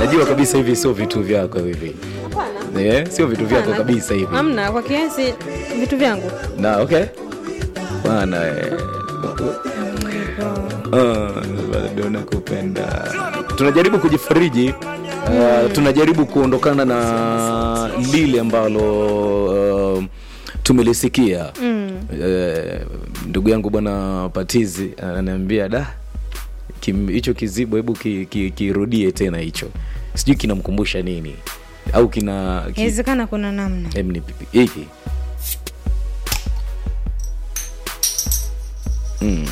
najua kabisa hivi sio vitu vyako hivi Hapana. eh, sio vitu vyako Hapana. kabisa hivi Hamna, kwa kiasi vitu vyangu. na okay bana eh. Ah, bado nakupenda tunajaribu kujifariji uh, tunajaribu kuondokana na lile ambalo uh, tumelisikia mm. uh, ndugu yangu bwana patizi ananiambia da kim- hicho kizibo hebu kirudie ki, kirudie tena hicho sijui kinamkumbusha nini au kina ki, Inawezekana kuna namna. Em, ni pipi- hiki Mm.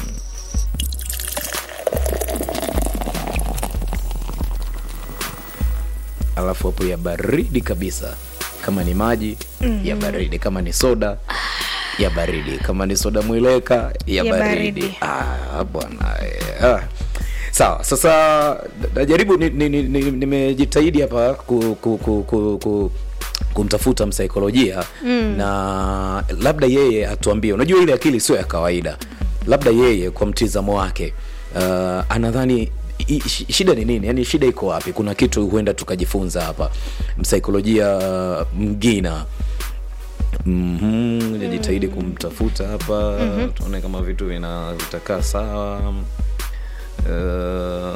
alafu hapo ya baridi kabisa kama ni maji mm-hmm. ya baridi kama ni soda ya baridi kama ni soda mwileka ya, Ya baridi, baridi. Ah, bwana eh, ah. sawa sasa najaribu nimejitahidi ni, ni, ni, nimejitahidi hapa ku, ku, ku, ku, ku, kumtafuta msaikolojia mm. na labda yeye atuambie unajua ile akili sio ya kawaida labda yeye kwa mtizamo wake uh, anadhani i- shi- shida ni nini yani shida iko wapi kuna kitu huenda tukajifunza hapa msaikolojia uh, mgina mm-hmm. jitahidi kumtafuta hapa mm-hmm. tuone kama vitu vina vitakaa sawa uh,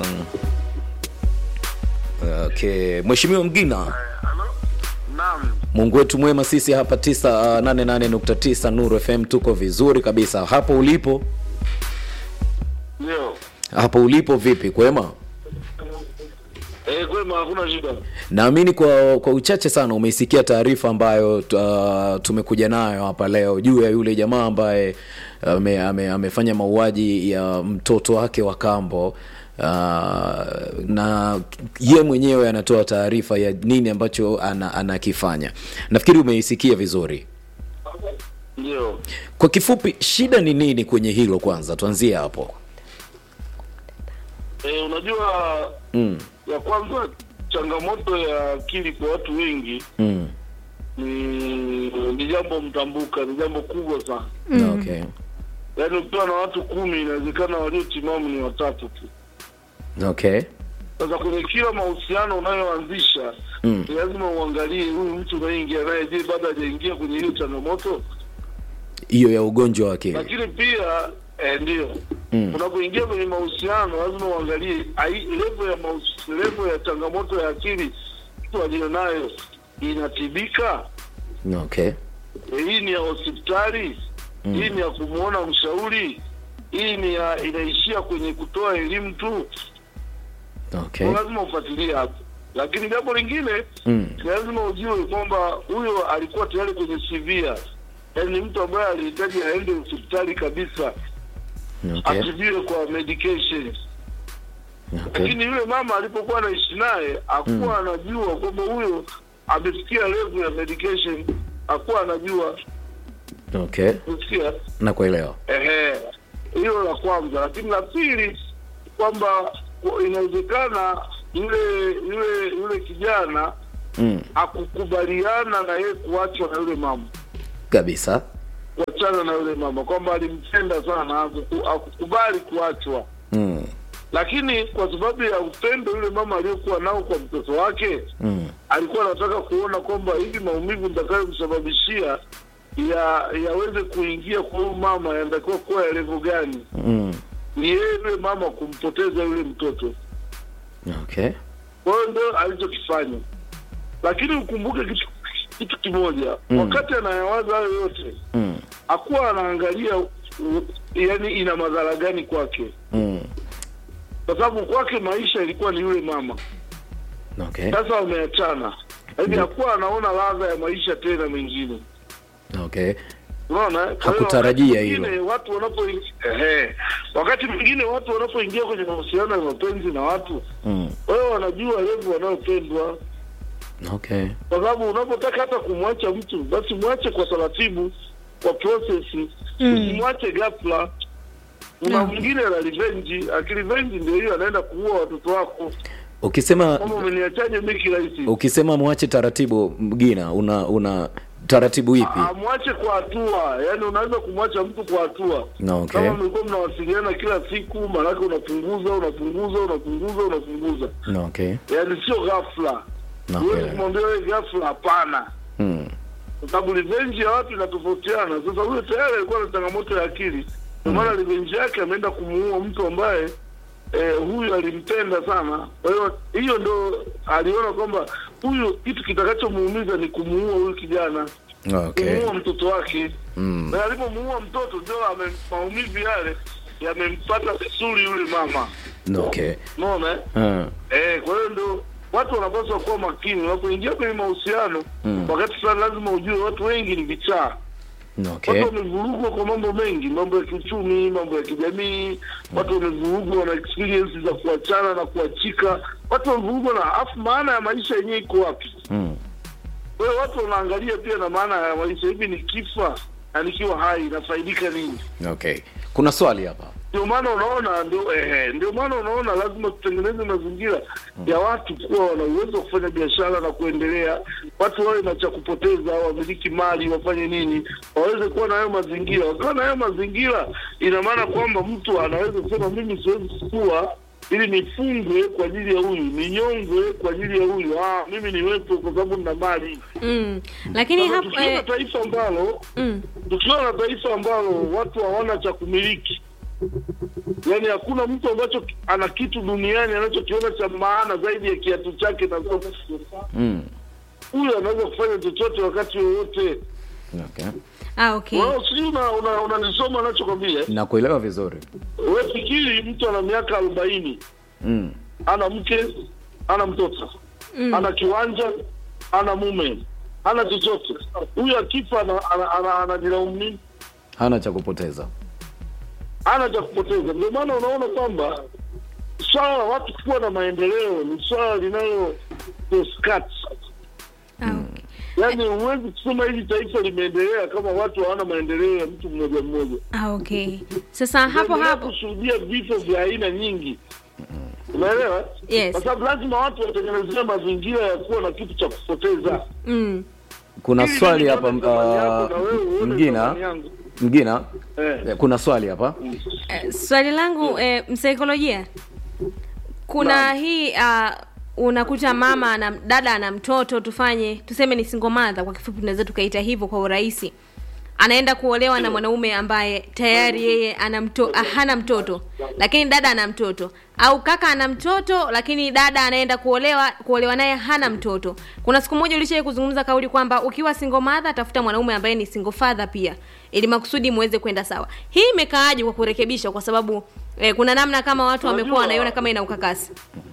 okay mheshimiwa mgina Naam, mungu wetu mwema sisi hapa 988.9 nuru fm tuko vizuri kabisa hapo ulipo ndio. hapo ulipo vipi kwema Eh, kwema hakuna shida. naamini kwa kwa uchache sana umeisikia taarifa ambayo uh, tumekuja nayo hapa leo juu ya yule jamaa ambaye ame, ame, amefanya mauaji ya mtoto wake wa kambo uh, na ye mwenyewe anatoa taarifa ya nini ambacho ana- anakifanya nafikiri umeisikia vizuri Ndio. kwa kifupi shida ni nini kwenye hilo kwanza tuanzie hapo Eh, unajua mm, ya kwanza changamoto ya akili kwa watu wengi mm. ni ni jambo mtambuka, ni jambo kubwa sana. Mm. okay Yaani ukiwa na watu kumi inawezekana waliotimamu ni watatu tu. okay Sasa kwenye kila mahusiano unayoanzisha Mm. ni lazima uangalie huyu mtu unayeingia naye, je, bado hajaingia kwenye hiyo changamoto? hiyo ya ugonjwa wa akili lakini pia eh, ndio Mm. unapoingia kwenye mahusiano lazima uangalie ai- level ya mahusi- level ya changamoto ya akili mtu aliyonayo inatibika okay Eh, hii ni ya hospitali hii ni ya kumwona mshauri hii ni ya inaishia kwenye kutoa elimu tu okay Kwa lazima ufuatilie hapo lakini jambo lingine mm. ni lazima ujue kwamba huyo alikuwa tayari kwenye severe yaani ni mtu ambaye alihitaji aende hospitali kabisa okay atibiwe kwa medication okay lakini yule mama alipokuwa anaishi naye hakuwa anajua kwamba huyo amefikia level ya medication hakuwa anajua okay kusikia nakuelewa ehe hilo la kwanza lakini la pili kwamba ku- inawezekana yule yule yule kijana mm. akukubaliana na yeye kuachwa na yule mama kabisa kuachana na yule mama kwamba alimpenda sana hakuku- hakukubali kuachwa mm. lakini kwa sababu ya upendo yule mama aliyokuwa nao kwa mtoto wake Mm. alikuwa anataka kuona kwamba hivi maumivu nitakayomsababishia ya yaweze kuingia kwa huyu mama yanatakiwa kuwa ya levo gani Mm. ni yeye yule mama kumpoteza yule mtoto okay kwa hiyo ndio alichokifanya lakini ukumbuke kitu kitu kimoja Mm. wakati anayawaza hayo yote mm. hakuwa anaangalia u- yani ina madhara gani kwake Mm. kwa sababu kwake maisha ilikuwa ni yule mama okay sasa wameachana hivi hakuwa anaona ladha ya maisha tena mengine okay unaona Kwa hiyo Hakutarajia wakati hilo. mwingine watu wanapoingia ehe, wakati mwingine watu wanapoingia kwenye mahusiano ya mapenzi na watu mm. wao wanajua levu wanayopendwa okay kwa sababu unapotaka hata kumwacha mtu basi mwache kwa taratibu kwa process usimwache ghafla kuna Mm. mwingine ana revenge akirevenge ndio hiyo anaenda kuua watoto wako ukisema kama umeniachaje mi kirahisi ukisema mwache taratibu mgina una una taratibu ipi amwache kwa hatua, yani unaweza kumwacha mtu kwa hatua. No, okay. Kama mlikuwa mnawasiliana kila siku, maanake unapunguza unapunguza unapunguza unapunguza, no, okay. yani sio ghafla. No, Huwezi okay. kumwambia wewe ghafla, hapana, Mm. kwa sababu revenge ya watu inatofautiana. Sasa huyo tayari alikuwa na changamoto ya akili, ndio maana revenge yake ameenda kumuua mtu ambaye eh, huyu alimpenda sana. Kwa hiyo hiyo ndo aliona kwamba huyu kitu kitakachomuumiza ni kumuua huyu kijana Okay. kumuua mtoto wake Mm. na alipomuua mtoto ndio ame- maumivu yale yamempata vizuri yule mama No, okay. unaona eh? Ah. Eh, kwa hiyo ndio watu wanapaswa kuwa makini unapoingia kwenye mahusiano Mm. wakati fulani lazima ujue watu wengi ni vichaa No, okay. watu wamevurugwa kwa mambo mengi mambo ya kiuchumi mambo ya kijamii watu wamevurugwa wana experience za kuachana na kuachika watu wamevurugwa na afu maana ya maisha yenyewe iko wapi Mm. kwa hiyo watu wanaangalia pia na maana ya maisha hivi nikifa na nikiwa hai nafaidika nini Okay. Kuna swali hapa. ndio maana unaona ndio eh, ndio maana unaona lazima tutengeneze mazingira ya watu kuwa wana uwezo wa kufanya biashara na kuendelea watu wawe na cha kupoteza wamiliki mali wafanye nini waweze kuwa na hayo mazingira wakiwa na hayo mazingira ina maana kwamba mtu anaweza kusema mimi siwezi kuwa ili nifungwe kwa ajili ya huyu ninyongwe kwa ajili ya huyu ah, mimi niwepo kwa sababu nina mali mm. lakini Sasa hapo tukiwa na eh, taifa ambalo mm. tukiwa na taifa ambalo watu hawana cha kumiliki, yaani hakuna mtu ambacho ki- ana kitu duniani anachokiona cha maana zaidi ya kiatu chake na soksi, Mm. huyu anaweza kufanya chochote wakati wowote. Okay. ah, okay. Wao sijui una- una- unanisoma anachokwambia. Nakuelewa vizuri. Wewe fikiri mtu ana miaka arobaini Mm. ana mke ana mtoto ana kiwanja ana mume ana chochote, huyu akifa ana- ana- ana- anajilaumu nini? Hana cha kupoteza. hana cha kupoteza. Ndio maana unaona kwamba swala la watu kuwa na maendeleo ni swala linalo discuss. ah, okay. Yaani huwezi kusema hili taifa limeendelea kama watu hawana maendeleo ya mtu mmoja mmoja. Ah, okay. Sasa hapo Tunaendelea hapo kushuhudia vifo vya aina nyingi, unaelewa? Yes. Kwa sababu lazima watu watengenezea mazingira ya kuwa na kitu cha kupoteza. mm. Kuna Ili swali mimi hapa nione thamani yako na wewe uh, uone Mgina. thamani yangu. Mgina. Eh. Eh, Kuna swali hapa. Eh, swali langu eh, msaikolojia kuna Naam. hii uh, unakuta mama ana dada ana mtoto tufanye tuseme ni single mother kwa kifupi tunaweza tukaita hivyo kwa urahisi anaenda kuolewa na mwanaume ambaye tayari yeye ana mto, ah, hana mtoto lakini dada ana mtoto au kaka ana mtoto lakini dada anaenda kuolewa kuolewa naye hana mtoto kuna siku moja ulishai kuzungumza kauli kwamba ukiwa single mother tafuta mwanaume ambaye ni single father pia ili makusudi muweze kwenda sawa hii imekaaje kwa kurekebisha kwa sababu eh, kuna namna kama watu wamekuwa Unajua- wanaiona kama ina ukakasi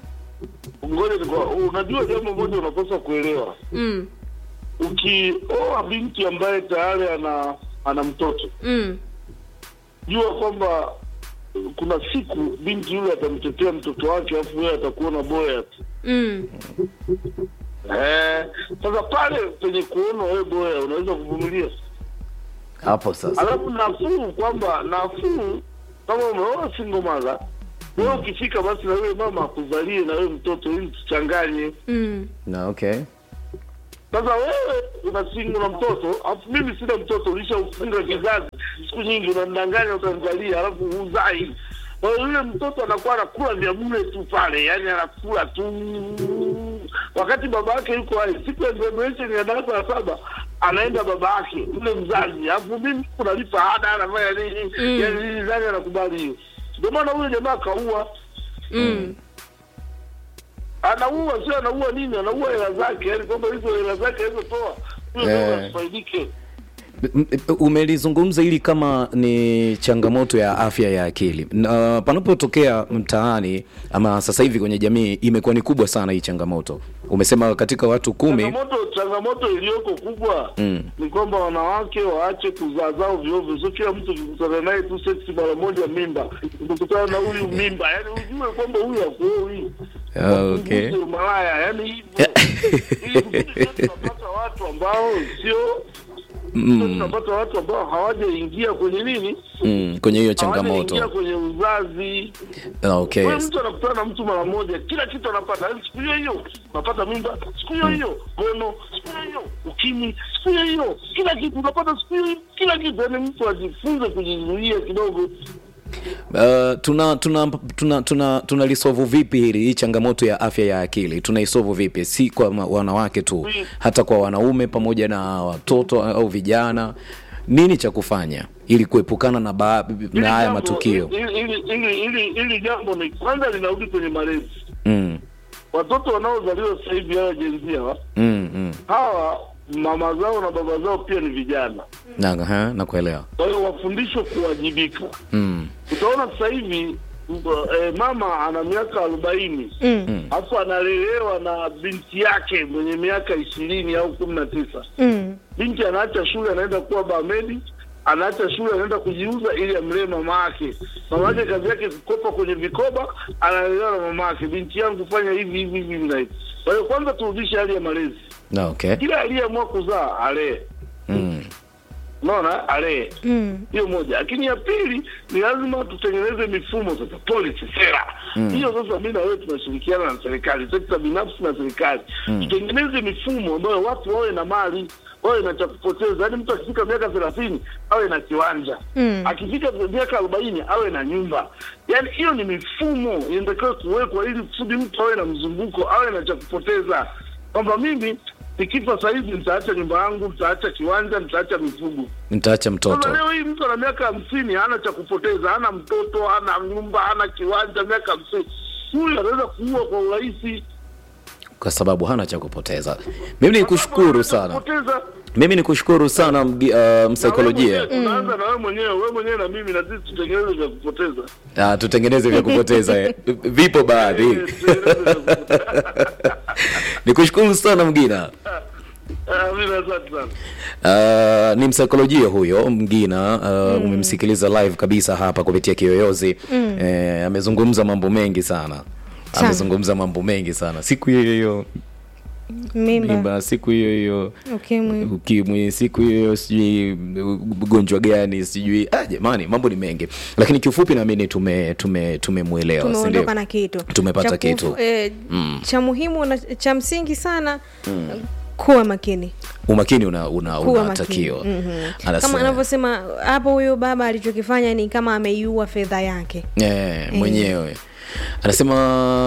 Ngoja nikwa, unajua jambo moja unapaswa kuelewa. mm, Ukioa binti ambaye tayari ana ana mtoto mm, jua kwamba kuna siku binti yule atamtetea mtoto wake alafu wewe atakuona boya tu mm. eh sasa pale penye kuona wewe boya unaweza kuvumilia Hapo sasa. alafu nafuu kwamba nafuu kama umeoa single mother wewe ukifika basi na wewe mama akuzalie na wewe mtoto ili tuchanganye Mm. Na okay. sasa wewe una single na mtoto alafu mimi sina mtoto ulishaufunga kizazi siku nyingi unamdanganya utamzalia alafu huzai kwa hiyo yule mtoto anakuwa anakula vya bure tu pale yani anakula tu wakati baba yake yuko hai siku ya graduation ya darasa la saba anaenda baba yake yule mzazi alafu mimi kunalipa ada anafanya nini Mm. yani nini nani anakubali hiyo ndio maana huyo jamaa akaua Mm. anaua sio anaua nini anaua hela zake yani kwamba hizo hela zake alizotoa huyo Eh. ndio asifaidike M- m- umelizungumza hili kama ni changamoto ya afya ya akili na panapotokea mtaani ama sasa hivi kwenye jamii imekuwa ni kubwa sana hii changamoto umesema katika watu kumi changamoto changamoto iliyoko kubwa Mm. ni kwamba wanawake waache kuzaa zao vyovyo sio kila mtu ukikutana naye tu seksi mara moja mimba ukikutana na huyu mimba yani ujue kwamba huyu akuoi Ah, okay. malaya yani hivyo ili kusudi sio tunapata watu ambao sio Sasa tunapata watu ambao hawajaingia kwenye nini mm, kwenye hiyo hawajaingia changamoto kwenye uzazi Ah, okay Wewe mtu anakutana na mtu mara moja, kila kitu anapata. Yaani siku hiyo hiyo unapata mimba, siku hiyo hiyo gono, siku hiyo hiyo ukimwi, siku hiyo hiyo kila kitu unapata, siku hiyo hiyo kila kitu. Yaani mtu ajifunze kujizuia kidogo. Uh, tuna tuna tuna tuna tunalisovu vipi hili hii changamoto ya afya ya akili tunaisovu vipi si kwa ma- wanawake tu hata kwa wanaume pamoja na watoto au vijana nini cha kufanya ili kuepukana na, ba- Hili na haya jambo- matukio hili- hili- hili- hili- hili jambo ni kwanza linarudi kwenye malezi. mm, Watoto wanaozaliwa sasa hivi hawa jenzia hawa mm, mm. hawa mama zao na baba zao pia ni vijana, Na, ha, nakuelewa kwa hiyo wafundishwe kuwajibika. mm, Utaona sasa hivi mbo- eh, mama ana miaka arobaini Mm. alafu analelewa na binti yake mwenye miaka ishirini au kumi na tisa. Mm. Binti anaacha shule anaenda kuwa bamedi, anaacha shule anaenda kujiuza ili amlee mama yake. Mama yake kazi yake kukopa kwenye vikoba, analelewa na mama yake. Binti yangu fanya hivi hivi hivi na hivi. Kwa hiyo kwanza turudishe hali ya malezi, na okay kila aliyeamua kuzaa alee, mm, unaona, alee Mm. hiyo moja, lakini ya pili ni lazima tutengeneze mifumo sasa, policy, sera hiyo. Sasa mi na wewe tunashirikiana na serikali, sekta binafsi na serikali, tutengeneze mifumo ambayo watu wawe na mali, wawe na cha kupoteza. Yaani mtu akifika miaka thelathini awe na kiwanja Mm. akifika miaka arobaini awe na nyumba. Yaani hiyo ni mifumo inatakiwa kuwekwa ili kusudi mtu awe na mzunguko, awe na cha kupoteza, kwamba mimi nikifa sasa hivi nitaacha nyumba yangu, nitaacha kiwanja, nitaacha mifugo. nitaacha mtoto Sasa leo hii mtu ana miaka hamsini hana cha kupoteza, hana mtoto, hana nyumba, hana kiwanja, miaka hamsini, huyu anaweza kuua kwa urahisi. kwa sababu hana cha kupoteza mimi ni kushukuru sana Kupoteza mimi ni kushukuru sana mgi- uh, na wewe msaikolojia mwenyewe, tunaanza na wewe mwenyewe, wewe mwenyewe na mimi, na sisi tutengeneze vya kupoteza. Ah, tutengeneze vya kupoteza eh. vipo baadhi Eh, tutengeneze vya kupoteza. nikushukuru sana mgina Ah, mimi asante sana. Uh, ni msaikolojia huyo mgina uh, umemsikiliza live kabisa hapa kupitia kiyoyozi mm. eh, amezungumza mambo mengi sana Sana. amezungumza mambo mengi sana siku hiyo hiyo Mimba. mimba siku hiyo hiyo Ukimwi. ukimwi siku hiyo sijui ugonjwa gani sijui ah, jamani mambo ni mengi lakini kiufupi naamini tume tume tumemwelewa si ndio? tumeondoka na kitu Tumepata Cha kufu- kitu. eh, Mm. cha muhimu na cha msingi sana kuwa makini umakini una, una, kuwa unatakiwa makini Mhm. Anasema- kama anavyosema hapo huyo baba alichokifanya ni kama ameiua fedha yake yeah, mwenyewe anasema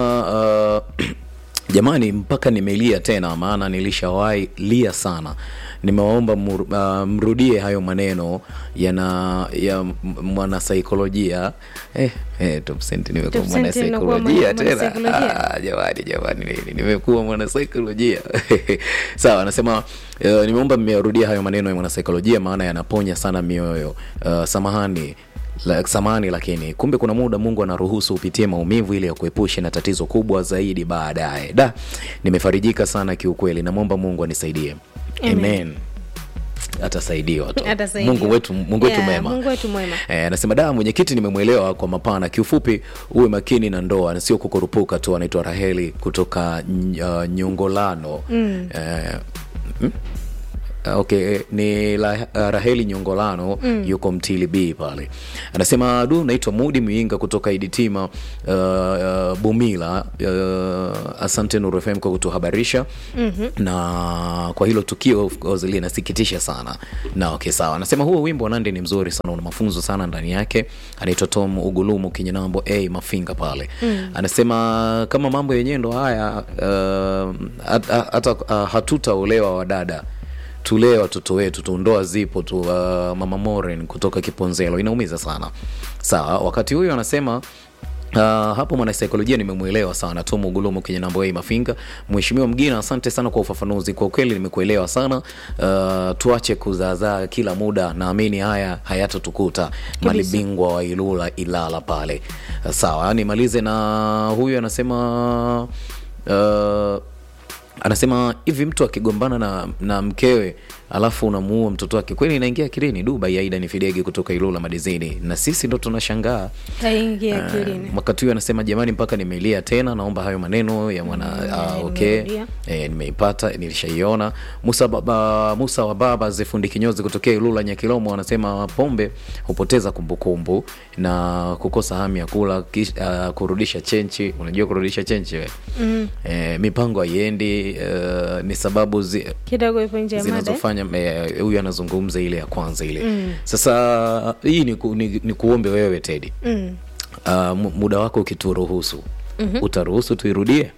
uh, jamani mpaka nimelia tena maana nilishawahi lia sana nimewaomba mur, uh, mrudie hayo maneno yana ya m- mwanasaikolojia eh, eh, top cent nimekuwa Top cent unakuwa mwanasaikolojia mwana- tena mwanasaikolojia? ah, jamani jamani nini, nimekuwa mwanasaikolojia sawa anasema uh, nimeomba mmerudia hayo maneno ya mwanasaikolojia maana yanaponya sana mioyo uh, samahani la, samani lakini kumbe kuna muda mungu anaruhusu upitie maumivu ili akuepushe na tatizo kubwa zaidi baadaye da nimefarijika sana kiukweli namwomba mungu anisaidie Amen. amen atasaidiwa tu Atasaidiwa. mungu wetu mungu wetu Yeah, mema Mungu wetu mwema. Eh, anasema da mwenyekiti nimemwelewa kwa mapana kiufupi uwe makini na ndoa na sio kukurupuka tu anaitwa raheli kutoka ny- uh, nyongolano mm. eh, mm? Ah, okay ni la, uh, raheli nyongolano mm. yuko mtili b pale anasema du naitwa mudi mwinga kutoka iditima uh, uh, bumila uh, asante Nuru fm kwa kutuhabarisha mm-hmm. na kwa hilo tukio of course linasikitisha sana na okay sawa anasema huo wimbo wa nandi ni mzuri sana una mafunzo sana ndani yake anaitwa tom ugulumu kinyanambo a mafinga pale mm. anasema kama mambo yenyewe ndo haya uh, hata hata, uh, hatutaolewa wadada tulee watoto wetu tu ndoa zipo tu uh, mama moren kutoka kiponzelo inaumiza sana sawa wakati huyo anasema Uh, hapo mwanasaikolojia nimemwelewa sana tom ugulumu kwenye nambo hii mafinga mheshimiwa mgina asante sana kwa ufafanuzi kwa ukweli nimekuelewa sana uh, tuache kuzaazaa kila muda naamini haya hayatatukuta malibingwa wa ilula ilala pale uh, sawa nimalize na huyu anasema uh, anasema hivi mtu akigombana na, na mkewe alafu unamuua mtoto wake kweli inaingia akilini dubai aida ni fidege kutoka ilula madizini na sisi ndo tunashangaa haingia akilini wakati huyo anasema jamani mpaka nimelia tena naomba hayo maneno ya mwana Mm, ah, eh, okay nimerudia. e, nimeipata nilishaiona musa, baba, musa wa baba zefundi kinyozi kutokea ilula nyakilomo anasema pombe hupoteza kumbukumbu na kukosa hamu ya kula kish, uh, kurudisha chenchi unajua kurudisha chenchi we mm. e, mipango haiendi uh, ni sababu zi, kidogo ipo nje ya mada eh? zinazofanya eh, huyu anazungumza ile ya kwanza ile mm. sasa hii ni, ku, ni, ni kuombe wewe tedi mm. uh, mu- muda wako ukituruhusu mm-hmm. utaruhusu tuirudie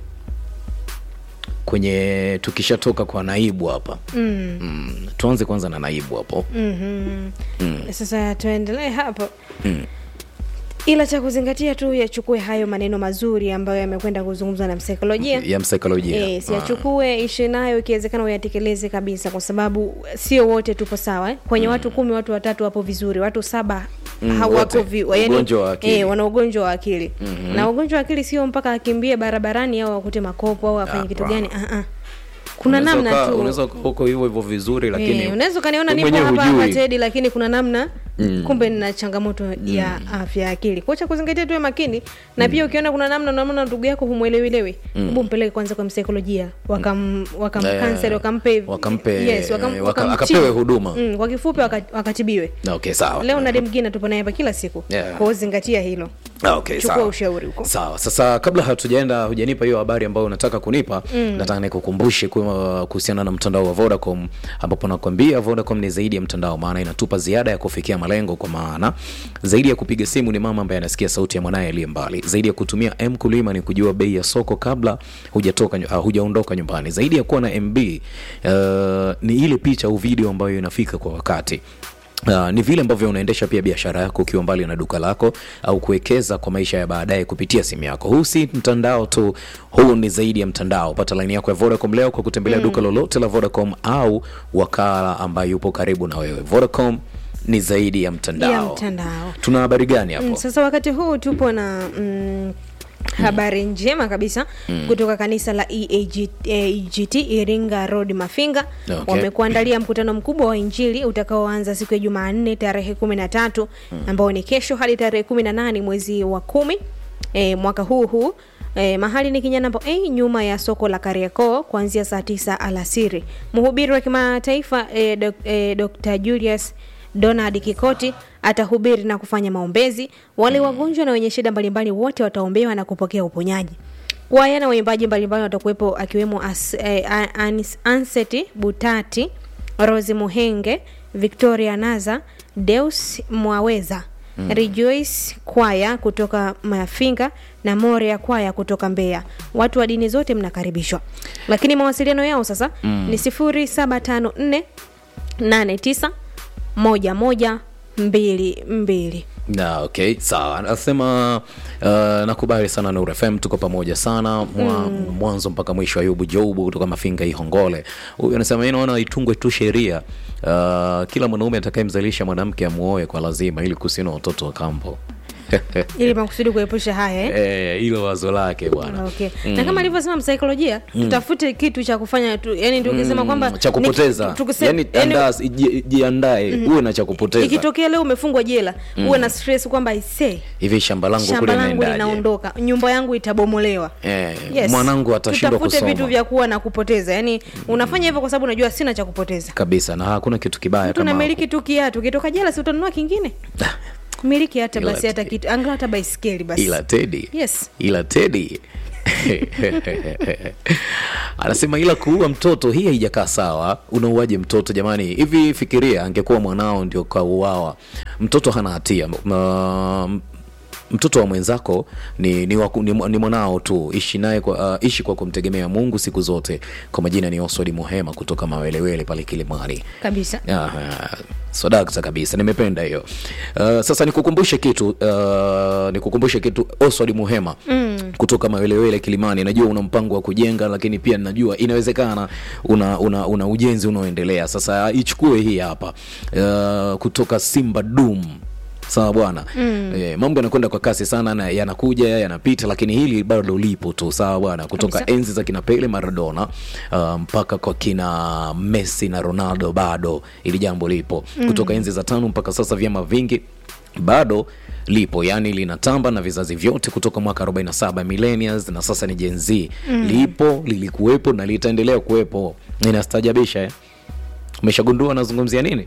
kwenye tukishatoka kwa naibu hapa Mm. mm. tuanze kwanza na naibu hapo Mhm. Mm. sasa tuendelee hapo Mm. ila cha kuzingatia tu yachukue hayo maneno mazuri ambayo yamekwenda kuzungumzwa na msaikolojia ya msaikolojia E, siyachukue ishi nayo ikiwezekana uyatekeleze kabisa kwa sababu sio wote tupo sawa eh? kwenye watu kumi watu watatu wapo vizuri watu saba Mm, hawako wote. vi, yani, Ugonjwa wa akili. eh, wana ugonjwa wa akili mm-hmm. na ugonjwa wa akili sio mpaka akimbie barabarani au akute makopo au afanye Ah, kitu bra. gani ah, ah. kuna Unaweza namna uka- tu unaweza uka huko hivyo hivyo vizuri lakini Eh, unaweza ukaniona wewe nipo mwenyewe hapa hapa hujui. Tedi, lakini kuna namna Mm. kumbe nina changamoto ya afya ya akili kwa cha kuzingatia tuwe makini na pia ukiona kuna namna unaona ndugu yako humwelewilewi hebu mpeleke kwanza kwa msaikolojia wakam wakamkansel Eh, wakampe wakampe- yes, wakam, eh, waka- wakamtibu. akapewe huduma. mm, kwa kifupi waka- wakatibiwe Na okay sawa leo na demgine tupo naye hapa kila siku Yeah. kwa hiyo zingatia hilo Ah, okay, chukua sawa. ushauri huko sawa sasa kabla hatujaenda hujanipa hiyo habari ambayo unataka kunipa mm. nataka nikukumbushe kuwa- kuhusiana na mtandao wa vodacom ambapo nakwambia vodacom ni zaidi ya mtandao maana inatupa ziada ya kufikia malengo kwa maana zaidi ya kupiga simu ni mama ambaye anasikia sauti ya mwanaye aliye mbali zaidi ya kutumia m kulima ni kujua bei ya soko kabla hujatoka uh, hujaondoka nyumbani zaidi ya kuwa na mb uh, ni ile picha au video ambayo inafika kwa wakati Uh, ni vile ambavyo unaendesha pia biashara yako ukiwa mbali na duka lako au kuwekeza kwa maisha ya baadaye kupitia simu yako huu si mtandao tu huu ni zaidi ya mtandao pata laini yako ya vodacom leo kwa kutembelea mm. duka lolote la vodacom au wakala ambaye yupo karibu na wewe vodacom ni zaidi ya mtandao, ya mtandao tuna habari gani hapo Mm, sasa wakati huu tupo na mm, habari njema kabisa mm. kutoka kanisa la EAG, EAGT Iringa Road Mafinga Okay. wamekuandalia mkutano mkubwa wa Injili utakaoanza siku ya Jumanne tarehe kumi na tatu ambao ni kesho hadi tarehe kumi na nane mwezi wa kumi e, mwaka huu huu E, mahali ni Kinyanambo A nyuma ya soko la Kariakoo kuanzia saa tisa alasiri. Mhubiri wa kimataifa e, dok, e, Dr. Julius Donald Kikoti atahubiri na kufanya maombezi. Wale wagonjwa na wenye shida mbalimbali wote wataombewa na kupokea uponyaji. Kwaya na waimbaji mbalimbali watakuwepo akiwemo As, eh, Anis- Anseti Butati, Rosi Muhenge, Victoria Naza, Deus Mwaweza, Rejoice kwaya kutoka Mafinga na Moria kwaya kutoka Mbeya. Watu wa dini zote mnakaribishwa, lakini mawasiliano yao sasa ni sifuri saba tano nne nane tisa moja moja mbili mbili. na okay sawa anasema uh, nakubali sana Nuru FM tuko pamoja sana mwa, mm. mwanzo mpaka mwisho ayubu joubu kutoka mafinga ihongole huyu anasema "Mimi naona itungwe tu sheria uh, kila mwanaume atakayemzalisha mwanamke amuoe kwa lazima ili kusina watoto wa kambo ili makusudi kuepusha haya eh? Eh, hilo wazo lake bwana okay. na kama alivyosema msaikolojia tutafute kitu cha kufanya tu yani tukisema kwamba cha kupoteza ni- tukise- yani, yani, andaa, ji- jiandae uwe na cha kupoteza ikitokea leo umefungwa jela uwe na stress kwamba ise hivi shamba langu shamba kule langu naendaje linaondoka nyumba yangu itabomolewa eh, Yes. mwanangu atashindwa tutafute kusoma vitu vya kuwa na kupoteza yani unafanya hivyo kwa sababu unajua sina cha kupoteza kabisa na hakuna kitu kibaya mtu kama namiliki tu kiatu ukitoka jela si utanunua kingine miliki hata Ila basi ti- hata kitu angalau hata baiskeli basi ila tedi yes ila tedi anasema ila kuua mtoto hii haijakaa sawa unauaje mtoto jamani hivi fikiria angekuwa mwanao ndio kauawa mtoto hana hatia M- mtoto wa mwenzako ni, ni, waku, ni, ni mwanao tu ishi naye kwa, uh, ishi kwa kumtegemea mungu siku zote kwa majina ni oswadi muhema kutoka mawelewele pale kilimani kabisa Aha, swadakta kabisa nimependa hiyo uh, sasa nikukumbushe kitu uh, nikukumbushe kitu oswald muhema mm. kutoka mawelewele kilimani najua una mpango wa kujenga lakini pia najua inawezekana una, una, una ujenzi unaoendelea sasa ichukue hii hapa uh, kutoka simba dum sawa bwana mm. e, mambo yanakwenda kwa kasi sana na yanakuja yanapita lakini hili bado lipo tu sawa bwana kutoka Kabisa. enzi za kina pele maradona uh, mpaka kwa kina messi na ronaldo bado ili jambo lipo mm. kutoka enzi za tano mpaka sasa vyama vingi bado lipo yani linatamba na vizazi vyote kutoka mwaka 47 millennials na sasa ni Gen Z mm. lipo lilikuwepo na litaendelea kuwepo inastajabisha eh? umeshagundua nazungumzia nini